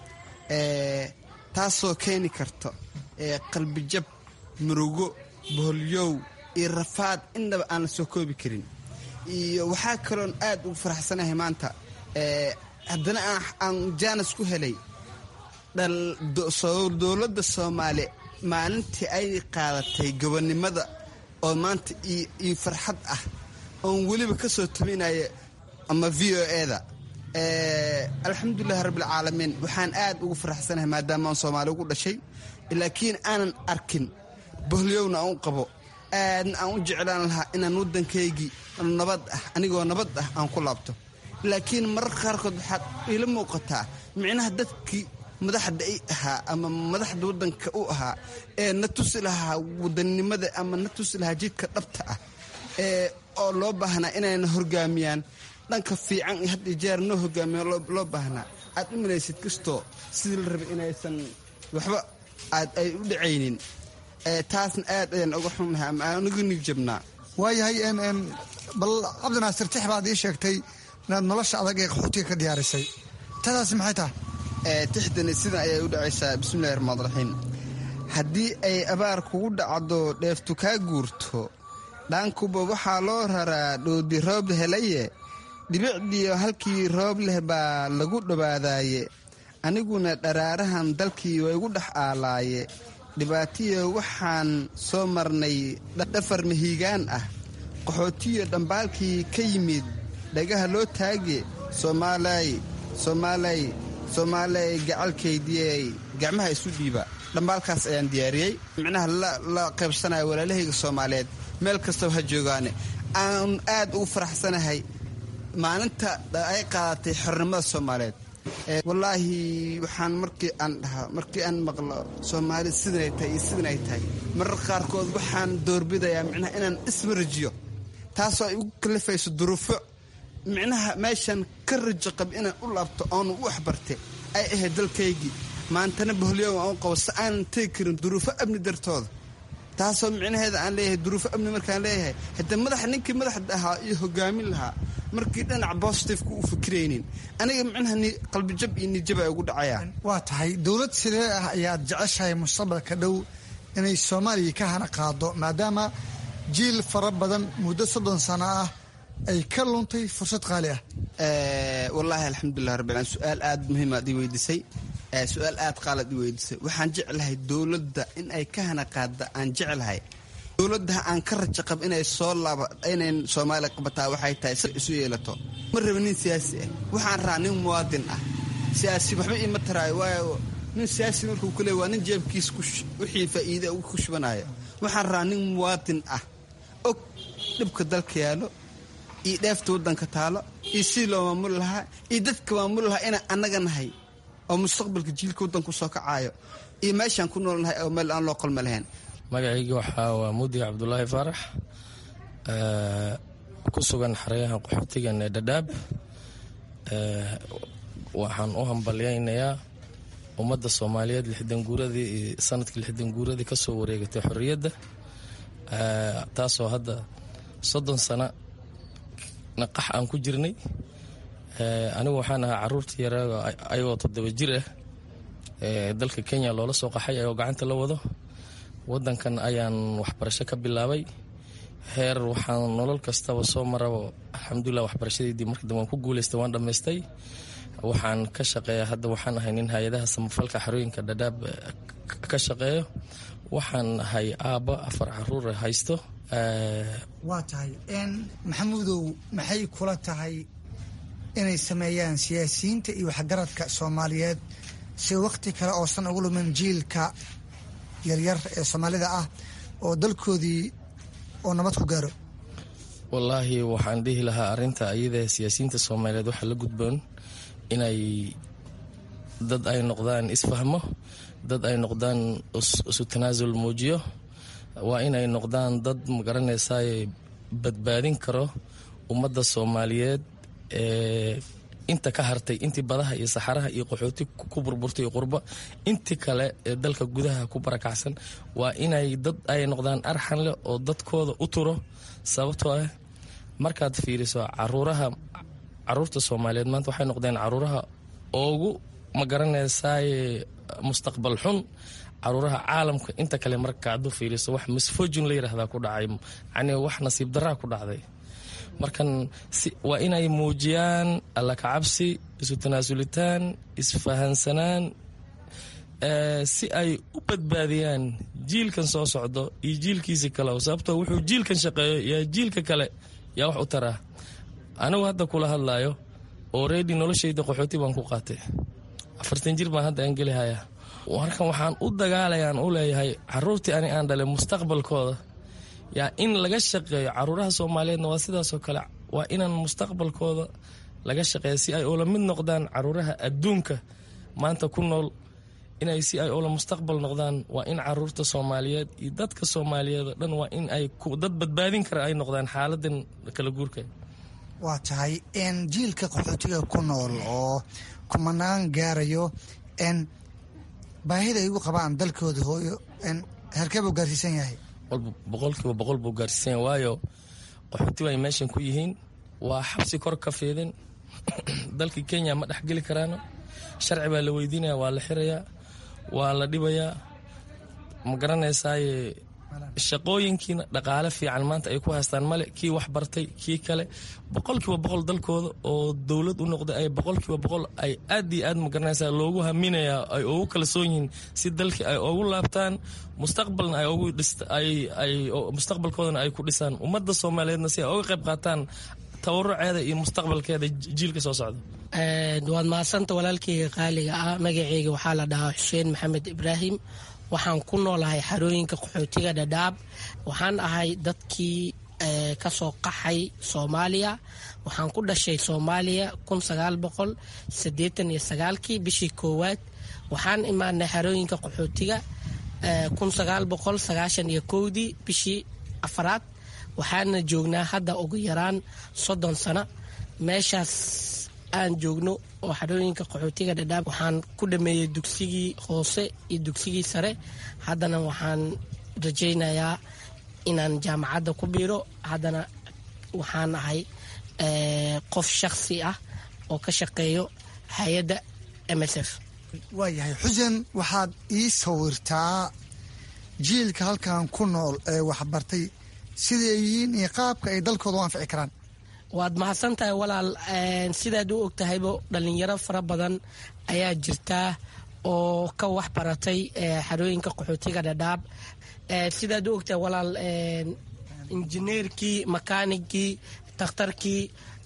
taasoo keeni karto qalbijab murugo boholyow iyo rafaad innaba aan la soo koobi karin iyo waxaa kaloon aad ugu faraxsanahay maanta haddana aan jaanis ku helay dowladda soomaaliya maalintii ay qaadatay gobonnimada oo maanta iyo farxad ah oon weliba ka soo tabinaya ama v o eda alxamdulilahi rabbilcaalamiin waxaan aad ugu faraxsanahay maadaama aan soomaali ugu dhashay laakiin aanan arkin boholyowna aan u qabo aadna aan u jeclaan lahaa inaan waddankaygii nabad ah anigoo nabad ah aan ku laabto laakiin mararka qaarkood waxaad iila muuqataa micnaha dadkii madaxda i ahaa ama madaxda waddanka u ahaa ee na tusi lahaa wadannimada ama na tusi lahaa jidka dhabta ah ee oo loo baahnaa inayna horgaamiyaan dhanka fiican iyo had iyo jeer noo hogaamiya loo baahnaa aad u malaysid kastoo sidii la rabay inaysan waxba aad ay u dhacaynin taasna aad ayaan uga xunahay ama aan uga nigjabnaa waayahay bal cabdinaasir tix baad ii sheegtay inaad nolosha adag ee qaxootiga ka diyaarisay tadaasi maxay tahay tixdani sidan ayay u dhacaysaa bismillahi raxmaan raxiim haddii ay abaar kugu dhacdo dheeftu kaa guurto dhaankuba waxaa loo raraa dhoodi roob helaye dhibicdiyo halkii roob leh baa lagu dhowaadaaye aniguna dharaarahan dalkii waa igu dhex aalaaye dhibaatiyo waxaan soo marnay dhafar mahiigaan ah qaxootiyo dhambaalkii ka yimid dhagaha loo taage soomaalay soomaalay soomaaley gacalkaydiyey gacmaha isu dhiiba dhambaalkaas ayaan diyaariyey micnaha la qaybsanaya walaalahayga soomaaliyeed meel kastaba ha joogaane aan aad ugu faraxsanahay maalinta ay qaadatay xornimada soomaaliyeed wallaahi waxaan markii aan dhahaa markii aan maqlo soomaali sidanay tahay iyo sidanay tahay marar qaarkood waxaan doorbidayaa micnaha inaan ismarajiyo taasoo ay ugu kalifayso duruufo micnaha meeshan ka rajo qab inaan u laabto oonu u waxbarte ay ahayd dalkaygii maantana boholyow aan u qabo si aanan tegi karin duruufo amni dartooda taasoo micnaheeda aan leeyahay duruufo amni markaan leeyahay haddee madaxa ninkii madaxda ahaa iyo hogaamin lahaa markii dhinac bositifeka u fikiraynin aniga micnaha qalbijab iyo nijab ay ugu dhacayaan waa tahay dowlad sidee ah ayaad jeceshahay mustaqbalka dhow inay soomaaliya ka hana qaado maadaama jiil fara badan muddo soddon sano ah ay ka luntay fursad qaali ah wallaahi alxamdulilah rabbil alamin su-aal aad muhiimaad ii weydiisay su-aal aad qaalad ii weydiisay waxaan jeclahay dowladda in ay ka hana qaada aan jeclahay dowladda aan ka rajo qab inay soo laaba inay soomaaliya qabataa waxay tahay si isu yeelato ma raba nin siyaasi ah waxaan rabaa nin muwaadin ah siyaasi waxba iima taraayo waayo nin siyaasi markuu ku leey waa nin jeebkiis wixii faa'iide ku shubanayo waxaan rabaa nin muwaadin ah og dhibka dalka yaalo iyo dheefta waddanka taalo iyo sidii loo maamuli lahaa iyo dadka maamuli lahaa inaan annaga nahay oo mustaqbalka jiilka waddanku soo kacaayo iyo meeshaan ku nool nahay oo meel aan loo qalma lahayn magacayga waxaa waa muudi cabdulaahi faarax ku sugan xeryaha qaxootigan ee dhadhaab waxaan u hambalyaynayaa ummadda soomaaliyeed lixdan guuradii iyo sanadkii lixdan guuradii ka soo wareegatay xorriyadda taasoo hadda soddon sano naqax aan ku jirnay anigu waxaan ahaa caruurtii yareego ayagoo toddoba jir ah dalka kenya loola soo qaxay ayagoo gacanta la wado wadankan ayaan waxbarasho ka bilaabay heer waxaan nolol kastaba soo maraba alxamdulilah waxbarashadeydii markii dambe waan ku guuleystay waan dhammaystay waxaan ka shaqeeya hadda waxaan ahay nin hay-adaha samafalka xarooyinka dhadhaab ka shaqeeyo waxaan ahay aabba afar caruur haysto waa tahay maxamuudow maxay kula tahay inay sameeyaan siyaasiyiinta iyo waxgaradka soomaaliyeed si wakhti kale oosan ugu lumin jiilka yaryar ee soomaalida ah oo dalkoodii oo nabad ku gaaro wallaahi waxaan dhihi lahaa arinta ayada siyaasiyiinta soomaaliyeed waxaa la gudboon inay dad ay noqdaan isfahmo dad ay noqdaan isu tanaasul muujiyo waa inay noqdaan dad magaranaysaay badbaadin karo ummadda soomaaliyeed ee inta ka hartay intii badaha iyo saxaraha iyo qaxooti ku burburtay iyo qurba intii kale ee dalka gudaha ku barakacsan waa inay dad ay noqdaan arxan leh oo dadkooda u turo sababtoo ah markaad fiiriso caruuraha caruurta soomaaliyeed maanta waxay noqdeen caruuraha ugu magaranaysaay mustaqbal xun caruuraha caalamka inta kale marka adu fiiriso wax misfojin la yidhaahdaa ku dhacay yani wax nasiib daraa ku dhacday markan waa inay muujiyaan alla kacabsi isu tanaasulitaan isfahansanaan si ay u badbaadiyaan jiilkan soo socdo iyo jiilkiisi kale sababtoo wuxuu jiilkan shaqeeyo yaa jiilka kale yaa wax u taraa anigu hadda kula hadlaayo oredi noloshayda qaxooti baan ku qaatay afartan jir baan hadda aan gelihaya markan waxaan u dagaalayaan u leeyahay caruurtii ani aan dhalay mustaqbalkooda yaa in laga shaqeeyo caruuraha soomaaliyeedna waa sidaasoo kale waa inaan mustaqbalkooda laga shaqeeya si ay oola mid noqdaan caruuraha adduunka maanta ku nool inay si ay oola mustaqbal noqdaan waa in caruurta soomaaliyeed iyo dadka soomaaliyeed oo dhan waa in ay dad badbaadin kara ay noqdaan xaaladan kala guurka waa tahay n jiilka qaxootiga ku nool oo kumanaan gaarayo n baahida ay ugu qabaan dalkooda hooyo n herkee buu gaarsiisan yahay boqolkiiba boqol buu gaarsiisan yahay waayo qaxooti ay meeshan ku yihiin waa xabsi kor ka fiidin dalkii kenya ma dhexgeli karaano sharci baa la weydiinaya waa la xirayaa waa la dhibayaa ma garanaysaaye shaqooyinkiina dhaqaale fiican maanta ay ku haystaan male kii wax bartay kii kale boqolkiiba boqol dalkooda oo dowlad u noqday ay boqolkiiba boqol ay aad iyo aad magaranaysaa loogu haminayaa ay ugu kalsoon yihiin si dalkii ay ugu laabtaan mustaqbalna ay ugu ay mustaqbalkoodana ay ku dhisaan ummadda soomaaliyeedna si ay uga qayb qaataan tabaruceeda iyo mustaqbalkeeda jiilka soo socda waad mahadsanta walaalkeyga qaaliga ah magaceyga waxaa la dhahaa xuseen maxamed ibraahim waxaan ku noolahay xarooyinka qaxootiga dhadhaab waxaan ahay dadkii kasoo qaxay soomaaliya waxaan ku dhashay soomaaliya kun sagaal boqol sideetan iyo sagaalkii bishii koowaad waxaan imaanay xarooyinka qaxootiga kun sagaal boqol sagaashan iyo kowdii bishii afaraad waxaana joognaa hadda ugu yaraan soddon sano meeshaas aan joogno oo xarooyinka qaxootiga dhadhaab waxaan ku dhameeyey dugsigii hoose iyo dugsigii sare haddana waxaan rajaynayaa inaan jaamacadda ku biiro haddana waxaan ahay qof shakhsi ah oo ka shaqeeyo hay-adda m s f waayahay xuseen waxaad ii sawirtaa jiilka halkan ku nool ee waxbartay siday yihiin iyo qaabka ay dalkooda u anfici karaan waad mahadsan tahay walaal sidaad u og tahaybo dhallinyaro fara badan ayaa jirtaa oo ka wax baratay xarooyinka qaxootiga dhadhaab sidaad u ogtahay walaal injineerkii makaanigkii takhtarkii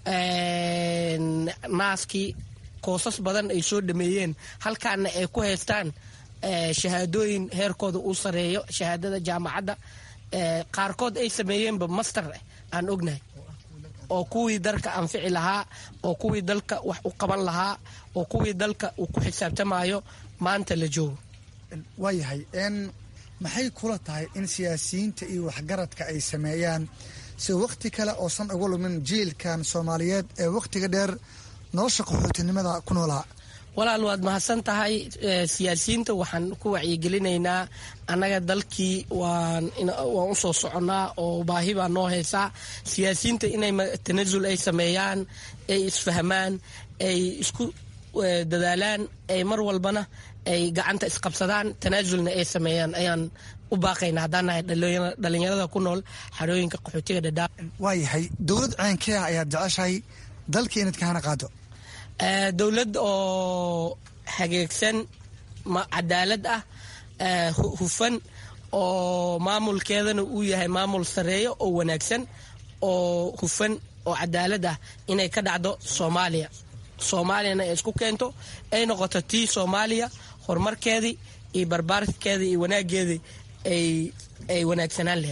naaskii koosas badan ay soo dhameeyeen halkaana ay ku haystaan shahaadooyin heerkooda uu sareeyo shahaadada jaamacadda qaarkood ay sameeyeenba master aan ognahay oo kuwii dalka anfici lahaa oo kuwii dalka wax u qaban lahaa oo kuwii dalka uu ku xisaabtamayo maanta la joogo waayahay n maxay kula tahay in siyaasiyiinta iyo waxgaradka ay sameeyaan si wakhti kale oosan uga lumin jiilkan soomaaliyeed ee wakhtiga dheer nolosha qaxootinimada ku noolaa walaal waad mahadsan tahay siyaasiyiinta waxaan ku wacyigelinaynaa annaga dalkii waan waan usoo soconnaa oo baahi baa noo haysaa siyaasiyiinta inay tanasul ay sameeyaan ay isfahmaan ay isku dadaalaan ay mar walbana ay gacanta isqabsadaan tanaasulna ay sameeyaan ayaan u baaqaynaa haddaan nahay dhalinyarada ku nool xarooyinka qaxootiga dhadhaab waayahay dowlad ceenkee ah ayaad jeceshahay dalka inaad ka hana qaado dowlad oo hageegsan cadaalad ah hufan oo maamulkeedana uu yahay maamul sareeyo oo wanaagsan oo hufan oo cadaalad ah inay ka dhacdo soomaaliya soomaaliyana ay isku keento ay noqoto tii soomaaliya horumarkeedii iyo barbaarkeedii iyo wanaageedii ay wanaagsanaan lahayd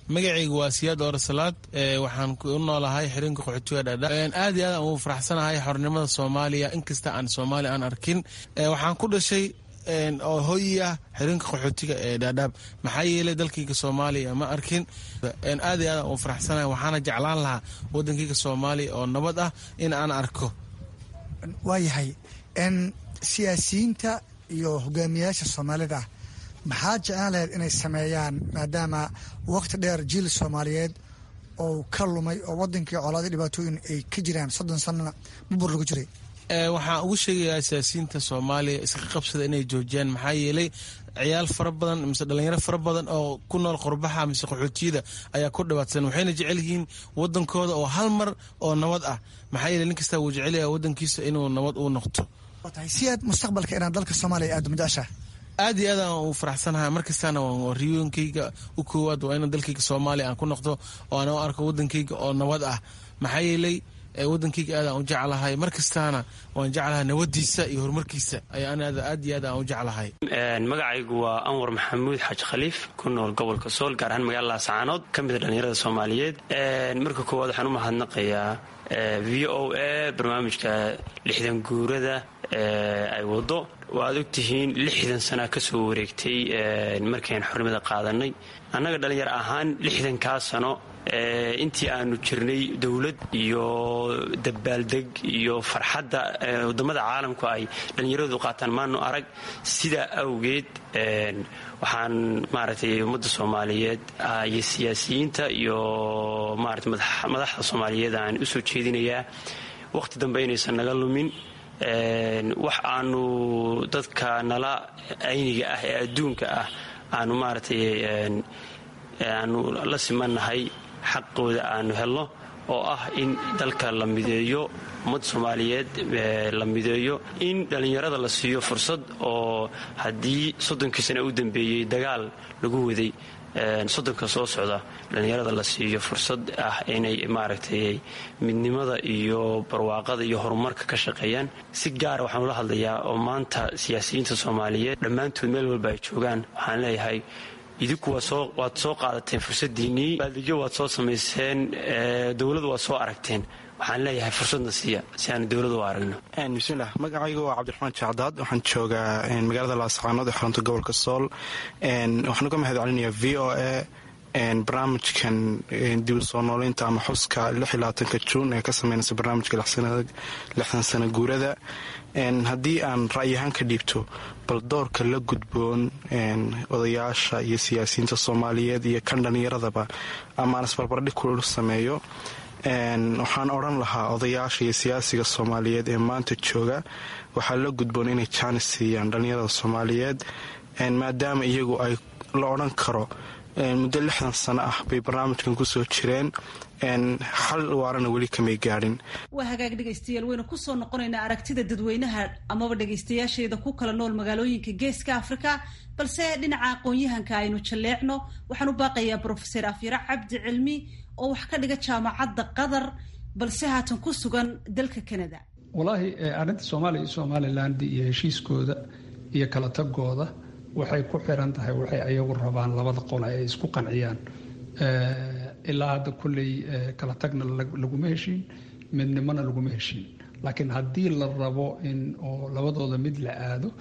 magacaygu waa siyaad oorasalaad waxaan u noolahay xiriinka qaxootiga dhaadhaab aad iyo aad ugu faraxsanahay xornimada soomaaliya inkasta aan soomaaliya aan arkin waxaan ku dhashay oo hoyi ah xiriinka qaxootiga ee dhaadhaab maxaa yeelay dalkayga soomaaliya ma arkin aad iyo aad ugu faraxsanahay waxaana jeclaan lahaa wadankayga soomaaliya oo nabad ah in aan arko waayahay siyaasiyiinta iyo hogaamiyayaasha soomaalida maxaa jeclaan lahayd inay sameeyaan maadaama waqti dheer jiil soomaaliyeed oo ka lumay oo wadankii colaadii dhibaatooyin ay ka jiraan soddon sanana bubur lagu jiray waxaan ugu sheegayaa siyaasiyiinta soomaaliya iska qabsada inay joojiyaan maxaa yeelay ciyaal fara badan mise dhalinyaro fara badan oo ku nool qurbaxa mise qaxootiyada ayaa ku dhibaatsan waxayna jecel yihiin wadankooda oo hal mar oo nabad ah maxaa yeele nin kastaa wuu jecelyaha wadankiisa inuu nabad u noqto si aad mustaqbalka inaad dalka soomaaliya aad majeceshaa aad iyo aad aan u faraxsanahay markastaana riyooyinkayga u koowaad waa in dalkayga soomaaliya aan ku noqdo oo aan u arko wadankayga oo nabad ah maxaa yeelay wadankayga aad aan u jeclahay markastaana waan jeclahay nabadiisa iyo horumarkiisa ayaan aad iyo aad aan u jeclahay magacaygu waa anwar maxamuud xaaji khaliif ku nool gobolka sool gaar ahaan magaalada laascaanood ka mida dhallinyarada soomaaliyeed marka koowaad waxaan u mahadnaqayaa v o a barnaamijka lixdan guurada ay wado waad ogtihiin lixdan sana ka soo wareegtay markayn xornimada qaadanay annaga dhallinyar ahaan lixdankaa sano intii aanu jirnay dowlad iyo dabaaldeg iyo farxadda wadamada caalamku ay dhallinyaradu qaataan maanu arag sidaa awgeed waxaan maaragtay ummadda soomaaliyeed iyo siyaasiyiinta iyo maarata madaxda soomaaliyeed aan u soo jeedinayaa waqti dambe inaysan naga lumin wax aanu dadka nala ayniga ah ee adduunka ah aanu maaragtay aanu la simannahay xaqooda aanu helno oo ah in dalka la mideeyo ummadda soomaaliyeed la mideeyo in dhallinyarada la siiyo fursad oo haddii soddonkii sana u dambeeyey dagaal lagu waday soddonka soo socda dhallinyarada la siiyo fursad ah inay maaragtay midnimada iyo barwaaqada iyo horumarka ka shaqeeyaan si gaara waxaan ula hadlayaa oo maanta siyaasiyiinta soomaaliyeed dhammaantood meel walba ay joogaan waxaan leeyahay idinku waad soo qaadateen fursadiinnii baaldigyo waad soo samayseen dowladu waad soo aragteen waxaan leeyahay fursadna siiya si aanu dowladu u aragno bismilah magacaygu waa cabdiraxmaan jacdaad waxaan joogaa magaalada laascaanood ee xarunta gobolka sool waxaan uga mahad celinayaa v o a barnaamijkan dib soo nooleynta ama xuska ka juun ee ka sameynaysa barnaamijka lixdan sana guurada haddii aan ra'yahaan ka dhiibto bal doorka la gudboon odayaasha iyo siyaasiyiinta soomaaliyeed iyo kan dhallinyaradaba amaan isbarbardhig kula sameeyo waxaan odhan lahaa odayaasha iyo siyaasiga soomaaliyeed ee maanta jooga waxaa la gudboon inay jaanis siiyaan dhallinyarada soomaaliyeed maadaama iyagu ay la odhan karo muddo lixdan sano ah bay barnaamijkan kusoo jireen xal waarana weli kamay gaadhin waa hagaag dhegaystayaal waynu kusoo noqonaynaa aragtida dadweynaha amaba dhegaystayaasheeda ku kala nool magaalooyinka geeska afrika balse dhinaca aqoon-yahanka aynu jalleecno waxaan u baaqayaa brofeser afyare cabdi cilmi oo wax ka dhiga jaamacadda qatar balse haatan ku sugan dalka canada walaahi arrinta soomaaliya iyo somaliland iyo heshiiskooda iyo kala tagooda waxay ku xiran tahay waxay ayagu rabaan labada qole ay isku qanciyaan ilaa hadda kulley kala tagna laguma heshiin midnimona laguma heshiin laakiin haddii la rabo in oo labadooda mid la aado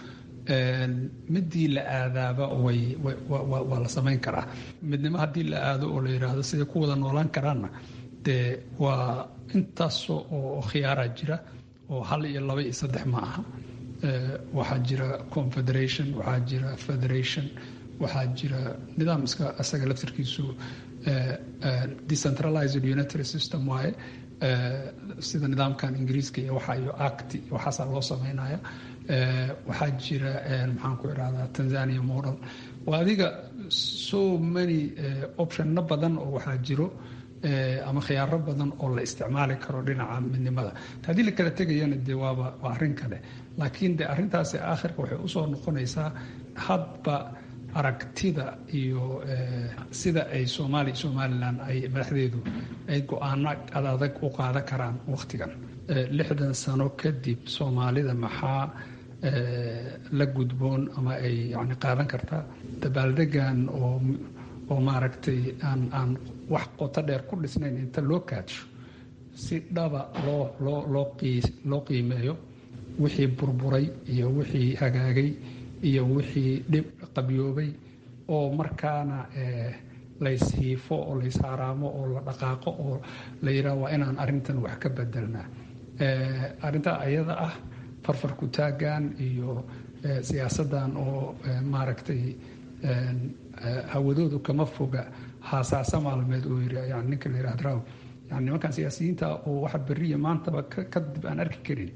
midii la aadaaba waa la samayn karaa midnimo haddii la aado oo la yidhaahdo siday ku wada noolaan karaanna dee waa intaas oo khiyaaraa jira oo hal iyo laba iyo saddex ma aha waxaa jira confederation waxaa jira federation waxaa jira nidaam iska asaga laftarkiisu decentralized unitary system waaye sida nidaamkan ingiriiska iyo waxa iyo act waxaasaa loo sameynaya waxaa jira maxaan ku irahdaa tanzania model waa adiga so many optionna badan oo waxaa jiro ama khiyaaro badan oo la isticmaali karo dhinaca midnimada haddii la kala tegayana dee waaba waa arrin kale laakiin de arrintaasi aakhirka waxay usoo noqonaysaa hadba aragtida iyo sida ay soomaaliya somalilan ay madaxdeedu ay go-aano adadag u qaadan karaan wakhtigan lixdan sano kadib soomaalida maxaa la gudboon ama ay yani qaadan kartaa dabaaldegan oo oo maaragtay aan aan wax qoto dheer ku dhisnayn inta loo kaadsho si dhaba loo loo loo qii loo qiimeeyo wixii burburay iyo wixii hagaagay iyo wixii dhib qabyoobay oo markaana layshiifo oo layshaaraamo oo la dhaqaaqo oo la yidhaha waa inaan arrintan wax ka bedelnaa arrintaa ayada ah farfarku taagan iyo siyaasaddan oo maaragtay hawadoodu kama foga haasaasa maalmeed oo yiri yani ninka la yidhahda raw yani nimankan siyaasiyiinta oo waxa beriya maantaba kadib aan arki karin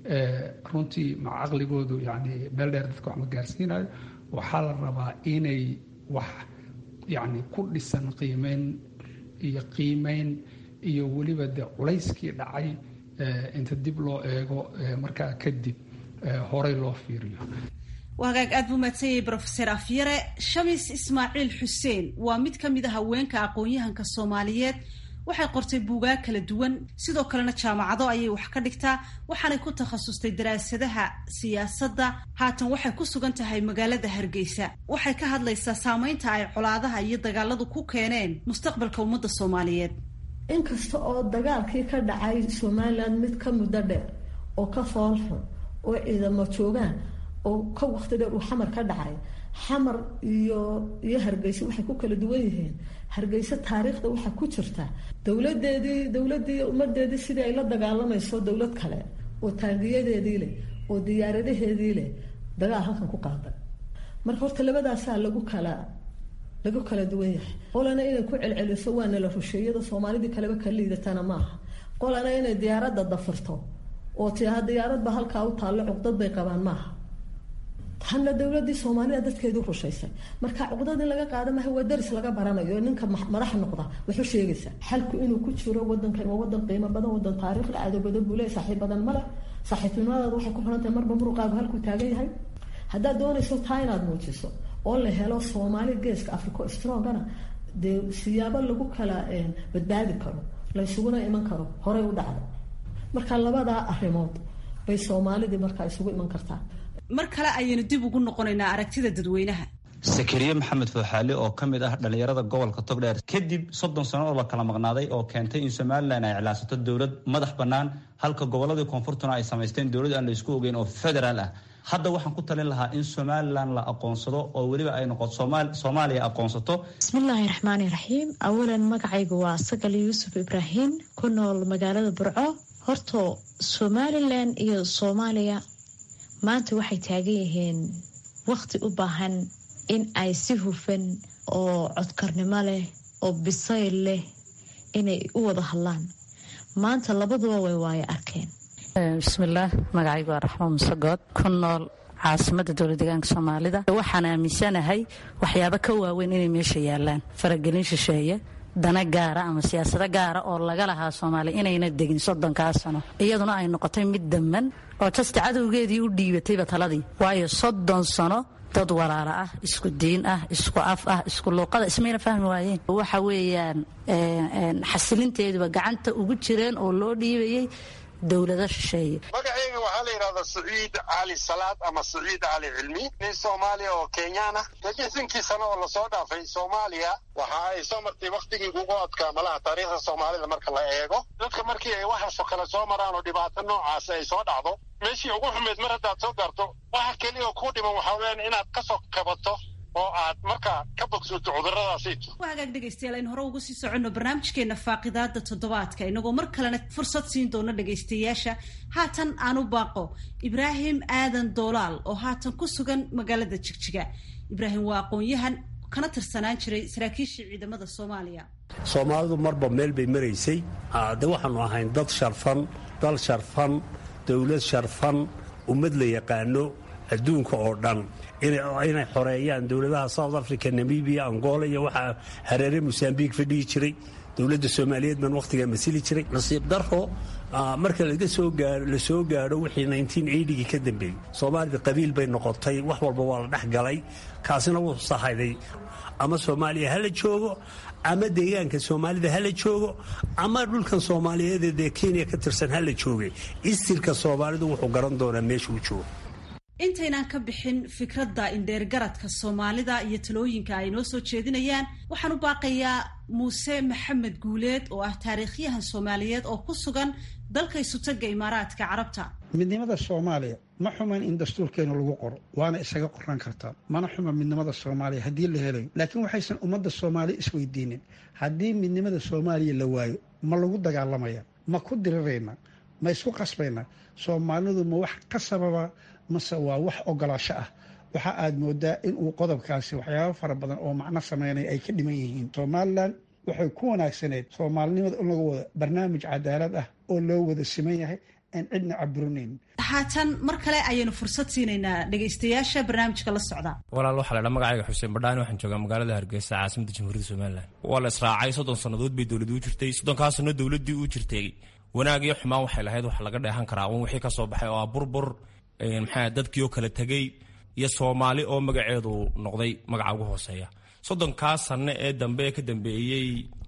runtii maca caqligoodu yani meel dheer dadka wax ma gaarsiinayo waxaa la rabaa inay wax yani ku dhisan qiimeyn iyo qiimeyn iyo weliba de culayskii dhacay inta dib loo eego markaa kadib horey loo fiiriyo hagaag aad buu mahadsanyay brofeser afyare shamis ismaaciil xuseen waa mid ka mid a haweenka aqoon-yahanka soomaaliyeed waxay qortay buugaag kala duwan sidoo kalena jaamacado ayay wax ka dhigtaa waxaanay ku takhasustay daraasadaha siyaasadda haatan waxay ku sugan tahay magaalada hargeysa waxay ka hadlaysaa saameynta ay colaadaha iyo dagaaladu ku keeneen mustaqbalka ummadda soomaaliyeed inkasta oo dagaalkii ka dhacay somalilan mid ka muddo dheer oo ka foolxun oo ciidamo joogaan oo ka waqti dheer uu xamar ka dhacay xamar iyo iyo hargeysa waxay ku kala duwan yihiin hargeysa taariikhda waxaa ku jirta dowladeedii dowladii ummadeedii sidii ay la dagaalamayso dowlad kale oo taangiyadeedii leh oo diyaaradaheedii leh dagaal halkan ku qaaday marka horta labadaasaa lagu kala lagu kala duwan yahay qolana inay ku celceliso waana la rusheeyada soomaalidii kaleba ka liidatana maaha qolana inay diyaaradda dafirto oo tiaha diyaaradba halkaa u taallo cuqdad bay qabaan maaha tanna dowladii soomaalida dadkeedu rushaysay marka cuqdad in laga qaada maaha waa daris laga baranayo ninka madax noqda wuxuu sheegaysaa xalku inuu ku jiro wadankan waa wadan qiimo badan wadan taariikhda caado badan buu leeyahy saaxiib badan male saaxiibtinimadaada waxay ku xiran tahay marba muruqaagu halkuu taagan yahay haddaad doonayso taa inaad muujiso oo la helo soomaali geeska africo strongana dee siyaabo lagu kala badbaadi karo laysuguna iman karo horey u dhacda marka labadaa arrimood bay soomaalidii markaa isugu iman kartaa mar kale ayaynu dib ugu noqonaynaa aragtida dadweynaha sakariye maxamed fooxaali oo ka mid ah dhallinyarada gobolka togdheer kadib soddon sano oo la kala maqnaaday oo keentay in somalilan ay iclaansato dowlad madax bannaan halka gobolladii koonfurtuna ay samaysteen dowlad aan la isku ogeyn oo federaal ah hadda waxaan ku talin lahaa in somalilan la aqoonsado oo weliba ay noqoto soomaaliya aqoonsato bismillaahi raxmaani raxiim awalan magacaygu waa sagal yuusuf ibraahim ku nool magaalada burco horto somalilan iyo soomaaliya maanta waxay taagan yihiin wakhti u baahan in ay si hufan oo codkarnimo leh oo bisayl leh inay u wada hadlaan maanta labaduba way waayo arkeen bismillaah magacaygu waa raxmo musegood ku nool caasimada dowla deegaanka soomaalida waxaan aaminsanahay waxyaabo ka waaweyn inay meesha yaalaan faragelin shisheeye dana gaara ama siyaasado gaara oo laga lahaa soomaaliya inayna degin soddonkaa sano iyaduna ay noqotay mid damman oo jasta cadowgeedii u dhiibatayba taladii waayo soddon sano dad walaala ah isku diin ah isku af ah isku luuqada ismayna fahmi waayeen waxa weeyaan xasilinteeduba gacanta ugu jireen oo loo dhiibayay dowlado shisheeye magacayga waxaa la yidhahdaa saciid cali salaad ama saciid cali cilmi nin soomaaliya oo kenyaan ah lixdankii sano oo lasoo dhaafay soomaaliya waxa ay soo martay wakhtigii ugu adkaa malaha taariikhda soomaalida marka la eego dadka markii ay waxaasoo kale soo maraan oo dhibaato noocaas ay soo dhacdo meeshii ugu xumeyd mar haddaad soo gaarto waxa keliya oo kuu dhiman waxaa weyaan inaad ka soo kabato oo aad markaa ka bogsoto cuduradaasi waa hagaag dhegaystayaal aynu hore uga sii soconno barnaamijkeena faaqidaada toddobaadka inagoo mar kalena fursad siin doono dhegaystayaasha haatan aan u baaqo ibraahim aadan doolaal oo haatan ku sugan magaalada jigjiga ibraahim waa aqoon-yahan kana tirsanaan jiray saraakiishii ciidamada soomaaliya soomaalidu marba meel bay maraysay de waxaanu ahayn dad sharfan dal sharfan dowlad sharfan ummad la yaqaano adduunka oo dhan inay xoreeyaan dowladaha south africa namibia angola iyo waxaa hareere mosambiq fadhihi jiray dowladda soomaaliyeed baan wakhtigaa masili jiray nasiib daro marka la soo gaadho wixii gii ka dambeeyey soomaalida qabiil bay noqotay wax walba waa la dhex galay kaasina wuu sahayday ama soomaaliya hala joogo ama deegaanka soomaalida hala joogo ama dhulkan soomaaliyeed ee kenya ka tirsan hala joogay istirka soomaalidu wuxuu garan doonaa meesha uu joogo intaynaan ka bixin fikradda indheergaradka soomaalida iyo talooyinka ay noo soo jeedinayaan waxaan u baaqayaa muuse maxamed guuleed oo ah taariikhyahan soomaaliyeed oo ku sugan dalka isutaga imaaraadka carabta midnimada soomaaliya ma xuman in dastuurkeenu lagu qoro waana isaga qoran kartaa mana xuma midnimada soomaaliya haddii la helayo laakiin waxaysan ummadda soomaaliya isweydiinin haddii midnimada soomaaliya la waayo ma lagu dagaalamaya ma ku dirirayna ma isku qasbayna soomaalidu ma wax ka sababa mase waa wax ogolaasho ah waxa aad moodaa in uu qodobkaasi waxyaabo fara badan oo macno sameynaya ay ka dhiman yihiin somalilan waxay ku wanaagsaneyd soomaalinimada in lagu wado barnaamij cadaalad ah oo loo wada siman yahay aan cidna caburinayn haatan mar kale ayaynu fursad siinaynaa dhegaystayaasha barnaamijka la socda walaal waxaa laydhaa magacayga xuseen badhaani waxaan joogaa magaalada hargeysa caasimada jamhuuriyadda somalilan waa la israacay soddon sannadood bay dowladii u jirtay soddonkaasano dowladdii u jirtay wanaag iyo xumaan waxay lahayd waxa laga dheehan karaa un wixii ka soo baxay oo ah burbur maxaa dadkii oo kala tegey iyo soomaali oo magaceedu noqday magaca ugu hooseeya soddonkaa sanno ee dambe ee ka dambeeyey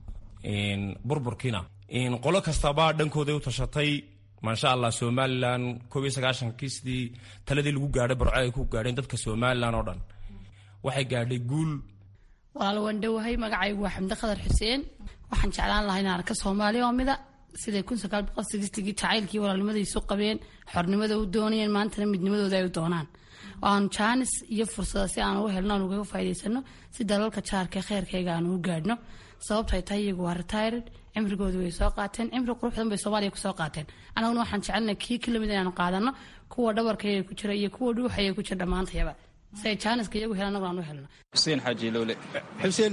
burburkiina qolo kastaba dhankooday u tashatay maasha allah somalilan koob iyo sagaashankii sidii taladii lagu gaadhay barco ay ku gaadheen dadka somalilan oo dhan waxay gaadhay guul walaal waan dhowahay magacaygu waa xamdi khadar xuseen waxaan jeclaan lahaa inaan arka soomaali oo mida siday kun sagaal boqol sideetigii jacaylkii walaalnimadiisu qabeen xornimada u doonayeen maantana midnimadooda ay u doonaan aanu jaanis iyo fursada si aan ugu helno aan ugaga faa'idaysano si dalalka jaarka kheyrkayga aan ugu gaadhno sababtay tahay iyagu waa retired cimrigoodu way soo qaateen cimri qurux badan bay soomaaliya kusoo qaateen annaguna waxaan jecelnay kii ka lamid inaanu qaadano kuwa dhabarkayga ku jira iyo kuwa dhuuxaya ku jira dhammaantayaba si ay jaaniska iyagu helan annaguna aan u helno xuseen xaaji lowle xuseen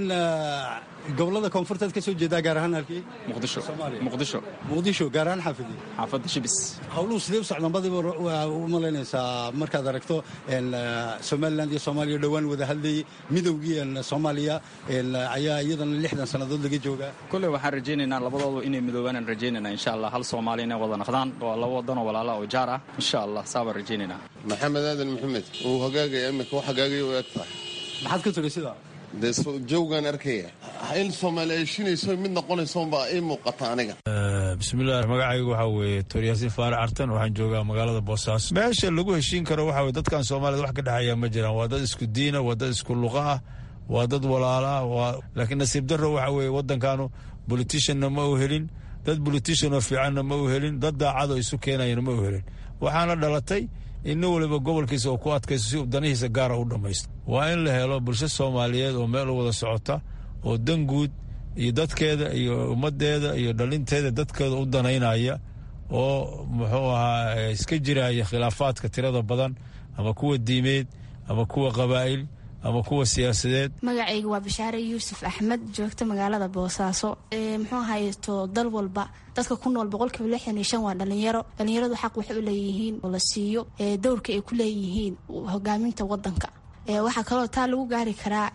gobolada koonfurteed ka soo jeedaa gaar ahaan halkii muqdisho muqdisho muqdisho gaar ahaan xaafidii xaafadda shibis howluhu sidee u socdaan badiba waa u malaynaysaa markaad aragto somaliland iyo soomaaliya dhowaan wada hadlayay midowgii soomaaliya ayaa iyadana lixdan sannadood laga joogaa kolley waxaan rajaynaynaa labadoodu inay midoobaan rajaynayna insha allah hal soomaali inay wada naqdaan waa laba wadanoo walaala oo jaar ah insha allah saabaan rajaynaynaa maxamed aadan maxamed uu hagaagaya imika wax hagaagaya u eg tahay maxaad ka tiri sidaa dee jawgaan arkaya in soomaali ay shinayso mid noqonaysoonbaa ii muuqata aniga bismillaah magacaygu waxaa weeye tooryaasiin faarac artan waxaan joogaa magaalada boosaaso meesha lagu heshiin karo waxa weye dadkan soomaaliyad wax ka dhexeeya ma jiraan waa dad isku diina waa dad isku luqa ah waa dad walaala ah waa laakiin nasiib darro waxa weeye waddankanu boliticianna ma u helin dad boliticianoo fiicanna ma u helin dad daacado isu keenayana ma u helin waxaana dhalatay in nin waliba gobolkiisa oo ku adkaysto si uu danihiisa gaara u dhammaysto waa in la helo bulsho soomaaliyeed oo meel u wada socota oo dan guud iyo dadkeeda iyo ummaddeeda iyo dhalinteeda dadkeeda u danaynaya oo muxuu ahaa iska jiraya khilaafaadka tirada badan ama kuwa diimeed ama kuwa qabaa'il ama kuwa siyaasadeed magacayga waa bashaare yuusuf axmed joogta magaalada boosaaso muxuu hayto dal walba dadka ku nool boqolkiiba lixdan iyo shan waa dhalinyaro dhalinyaradu xaq waxay u leeyihiin oo la siiyo dowrka ay ku leeyihiin hogaaminta wadanka waxaa kaloo taa lagu gaari karaa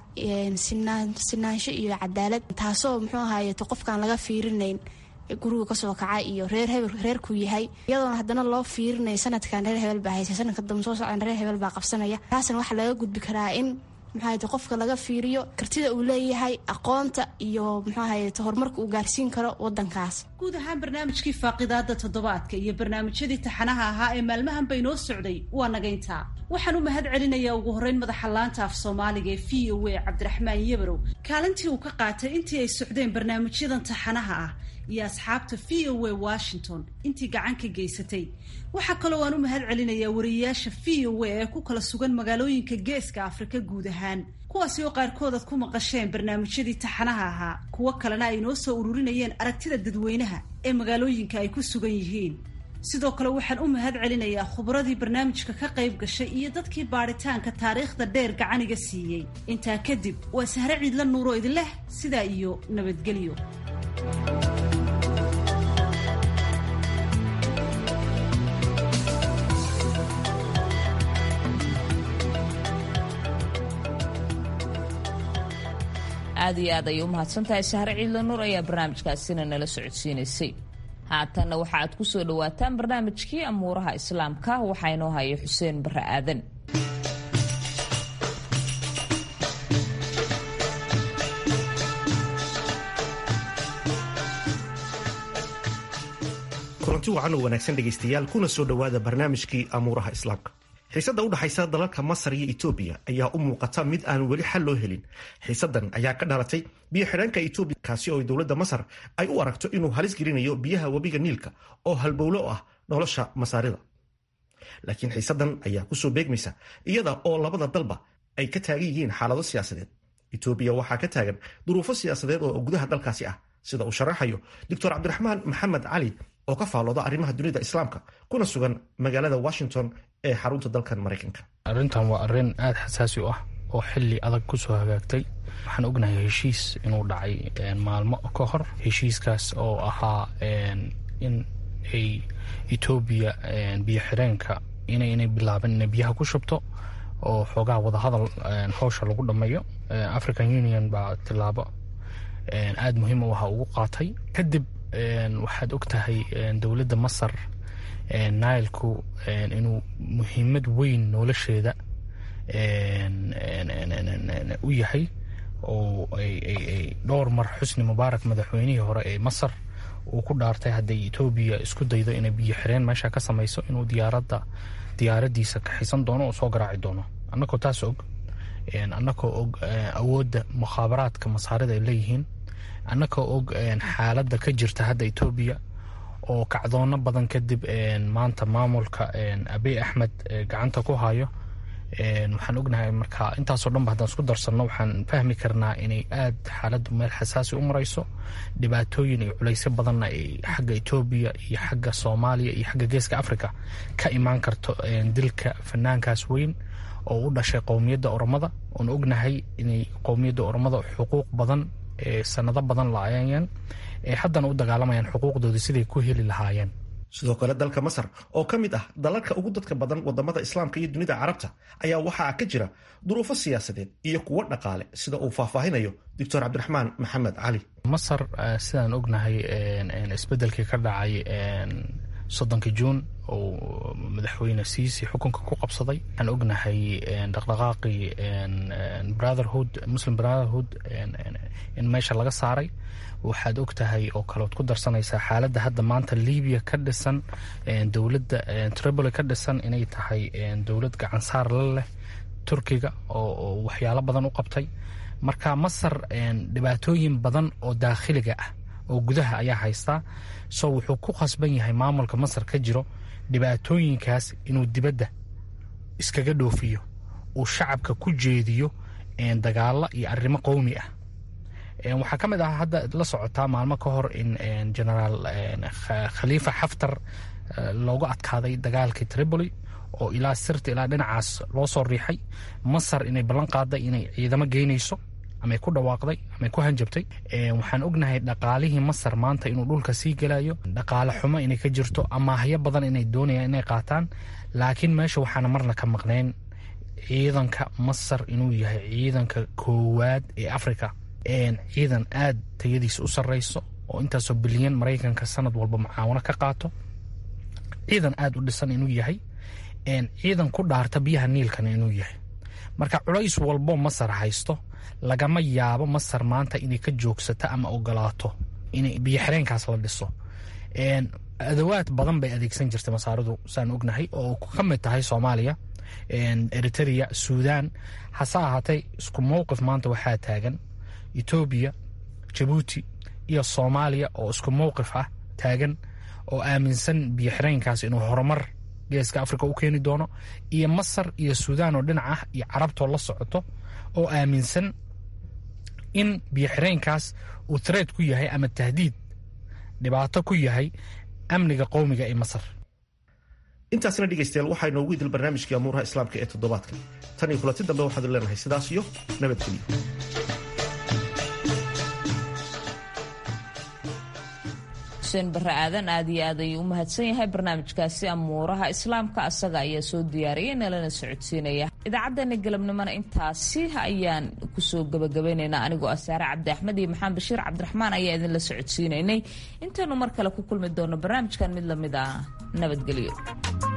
sinaansho iyo cadaalad taasoo muxuu ahayeto qofkaan laga fiirinayn guriga kasoo kaca iyo reer hebel reerkuu yahay iyadoona haddana loo fiirinaya sanadkan reer hebel baa haysa sanadka dambe soo socdan reer hebel baa qabsanaya taasna waxaa laga gudbi karaa in muxuahayte qofka laga fiiriyo kartida uu leeyahay aqoonta iyo muxuahayte horumarka uu gaarsiin karo wadankaas guud ahaan barnaamijkii faaqidaada toddobaadka iyo barnaamijyadii taxanaha ahaa ee maalmahan bay noo socday waa nagayntaa waxaan u mahad celinayaa ugu horreyn madaxa laanta af soomaaliga ee v o a cabdiraxmaan yabarow kaalintii uu ka qaatay intii ay socdeen barnaamijyadan taxanaha ah iyo asxaabta v o a washington intii gacan ka geysatay waxaa kaloo aan u mahad celinayaa wariyeyaasha v o a ee ku kala sugan magaalooyinka geeska afrika guud ahaan kuwaasi oo qaarkood aad ku maqasheen barnaamijyadii taxanaha ahaa kuwo kalena ay noo soo ururinayeen aragtida dadweynaha ee magaalooyinka ay ku sugan yihiin sidoo kale waxaan u mahad celinayaa khubradii barnaamijka ka qayb gashay iyo dadkii baadhitaanka taariikhda dheer gacaniga siiyey intaa kadib waa sahre ciidla nuuroo idinleh sidaa iyo nabadgelyo aad iyo aad ayay u mahadsantahay sahre ciidla nuur ayaa barnaamijkaasina nala socodsiinaysay haatanna waxa aad ku soo dhowaataan barnaamijkii amuuraha islaamka waxaa inoo haya xuseen barre aadan kulanti wacan oo wanaagsan dhegaystayaal kuna soo dhowaada barnaamijkii amuuraha islaamka xiisadda u dhexaysa dalalka masar iyo etoobiya ayaa u muuqata mid aan weli xal loo helin xiisaddan ayaa ka dhalatay biyo xidheenka etoobiya kaasi oo dowladda masar ay u aragto inuu halis gelinayo biyaha webiga niilka oo halbowlo ah nolosha masaarida laakiin xiisaddan ayaa kusoo beegmaysa iyada oo labada dalba ay ka taagan yihiin xaalado siyaasadeed etoobiya waxaa ka taagan duruufo siyaasadeed oo gudaha dalkaasi ah sida uu sharaxayo doctor cabdiraxmaan maxamed cali oo ka faallooda arrimaha dunida islaamka kuna sugan magaalada washington ee xarunta dalkan maraykanka arrintan waa arrin aada xasaasi u ah oo xili adag kusoo hagaagtay waxaan ognahay heshiis inuu dhacay maalmo ka hor heshiiskaas oo ahaa in ay etoobiya biyo xireenka inay bilaabeen inay biyaha ku shubto oo xoogaha wadahadal howsha lagu dhammeeyo african union baa tilaabo aada muhiim u aha ugu qaatay kadib waxaad og tahay dowladda masar nailku inuu muhiimad weyn nolosheeda u yahay oo ay dhowr mar xusni mubaarak madaxweynihii hore ee masar uu ku dhaartay hadday etoobiya isku daydo inay biyo xireen meesha ka samayso inuu diyaaradda diyaaradiisa kaxisan doono oo soo garaaci doono annagoo taas og annagoo og awoodda mukhaabaraadka masaarida ay leeyihiin annagoo og xaaladda ka jirta hadda etoobiya oo kacdoono badan kadib maanta maamulka abiy axmed gacanta ku hayo waxaan ognahay marka intaasoo dhanba haddaan isku darsanno waxaan fahmi karnaa inay aad xaaladdu meel xasaasi u marayso dhibaatooyin iyo culaysyo badanna ay xagga etoobiya iyo xagga soomaaliya iyo xagga geeska africa ka imaan karto dilka fanaankaas weyn oo u dhashay qowmiyadda oromada oon ognahay inay qowmiyadda oromada xuquuq badan ee sanado badan la-ayeen ee haddana u dagaalamayaan xuquuqdoodii siday ku heli lahaayeen sidoo kale dalka masar oo ka mid ah dalalka ugu dadka badan wadamada islaamka iyo dunida carabta ayaa waxaa ka jira duruufo siyaasadeed iyo kuwo dhaqaale sida uu faahfaahinayo doctor cabdiraxmaan maxamed cali masar sidaan ognahay isbedelkii ka dhacay soddonka juun oo madaxweyne siisi xukunka ku qabsaday waxaan ognahay dhaqdhaqaaqii brotherhood muslim brotherhood in meesha laga saaray waxaad og tahay oo kaleod ku darsanaysaa xaaladda hadda maanta libiya ka dhisan dowladda tripoli ka dhisan inay tahay dowlad gacansaar la leh turkiga oo waxyaalo badan u qabtay marka masar dhibaatooyin badan oo daakhiliga ah oo gudaha ayaa haystaa so wuxuu ku khasban yahay maamulka masar ka jiro dhibaatooyinkaas inuu dibadda iskaga dhoofiyo uu shacabka ku jeediyo dagaalo iyo arrimo qowmi ah waxaa ka mid ah hadda la socotaa maalmo ka hor in genaraal khaliifa xaftar loogu adkaaday dagaalkii tripoli oo ilaa sirta ilaa dhinacaas loo soo riixay masar inay ballan qaaday inay ciidamo geynayso amay ku dhawaaqday amay ku hanjabtay waxaan ognahay dhaqaalihii masar maanta inuu dhulka sii gelayo dhaqaale xumo inay ka jirto amaahyo badan inay doonayaan inay qaataan laakiin meesha waxaana marna ka maqnayn ciidanka masar inuu yahay ciidanka koowaad ee africa ciidan aad tayadiisa u sarreyso oo intaasoo bilyan maraykanka sanad walba mucaawano ka qaato ciidan aad u dhisan inuu yahay ciidan ku dhaarta biyaha niilkana inuu yahay marka culays walbo masar haysto lagama yaabo masar maanta inay ka joogsato ama ogolaato in biyo xireenkaas la dhiso adawaad badan bay adeegsan jirtay masaaridu saan ognahay oo ka mid tahay soomaaliya eritrea suudan hase ahaatee isku mowqif maanta waxaa taagan etoobiya jabuuti iyo soomaaliya oo isku mowqif ah taagan oo aaminsan biyo xireenkaas inuu horumar geeska africa u keeni doono iyo masar iyo suudaan oo dhinac ah iyo carabtoo la socoto oo aaminsan in biyo xireenkaas uu tareed ku yahay ama tahdiid dhibaato ku yahay amniga qowmiga ee masar intaasna dhegaystayaal waxaa inoogu idil barnaamijkii amuuraha islaamka ee toddobaadka tan iyo kulanti dambe waxaadu leenahay sidaas iyo nabadgelyo xuseen barre aadan aad iyo aad ayuu u mahadsan yahay barnaamijkaasi amuuraha islaamka asaga ayaa soo diyaariyay nalana socodsiinaya idaacaddeenna galabnimona intaasi ayaan kusoo gabagabaynaynaa anigoo ah saare cabdi axmed iyo maxamed bashiir cabdiraxmaan ayaa idinla socodsiinaynay intaynu mar kale ku kulmi doono barnaamijkan mid lamid ah nabadgelyo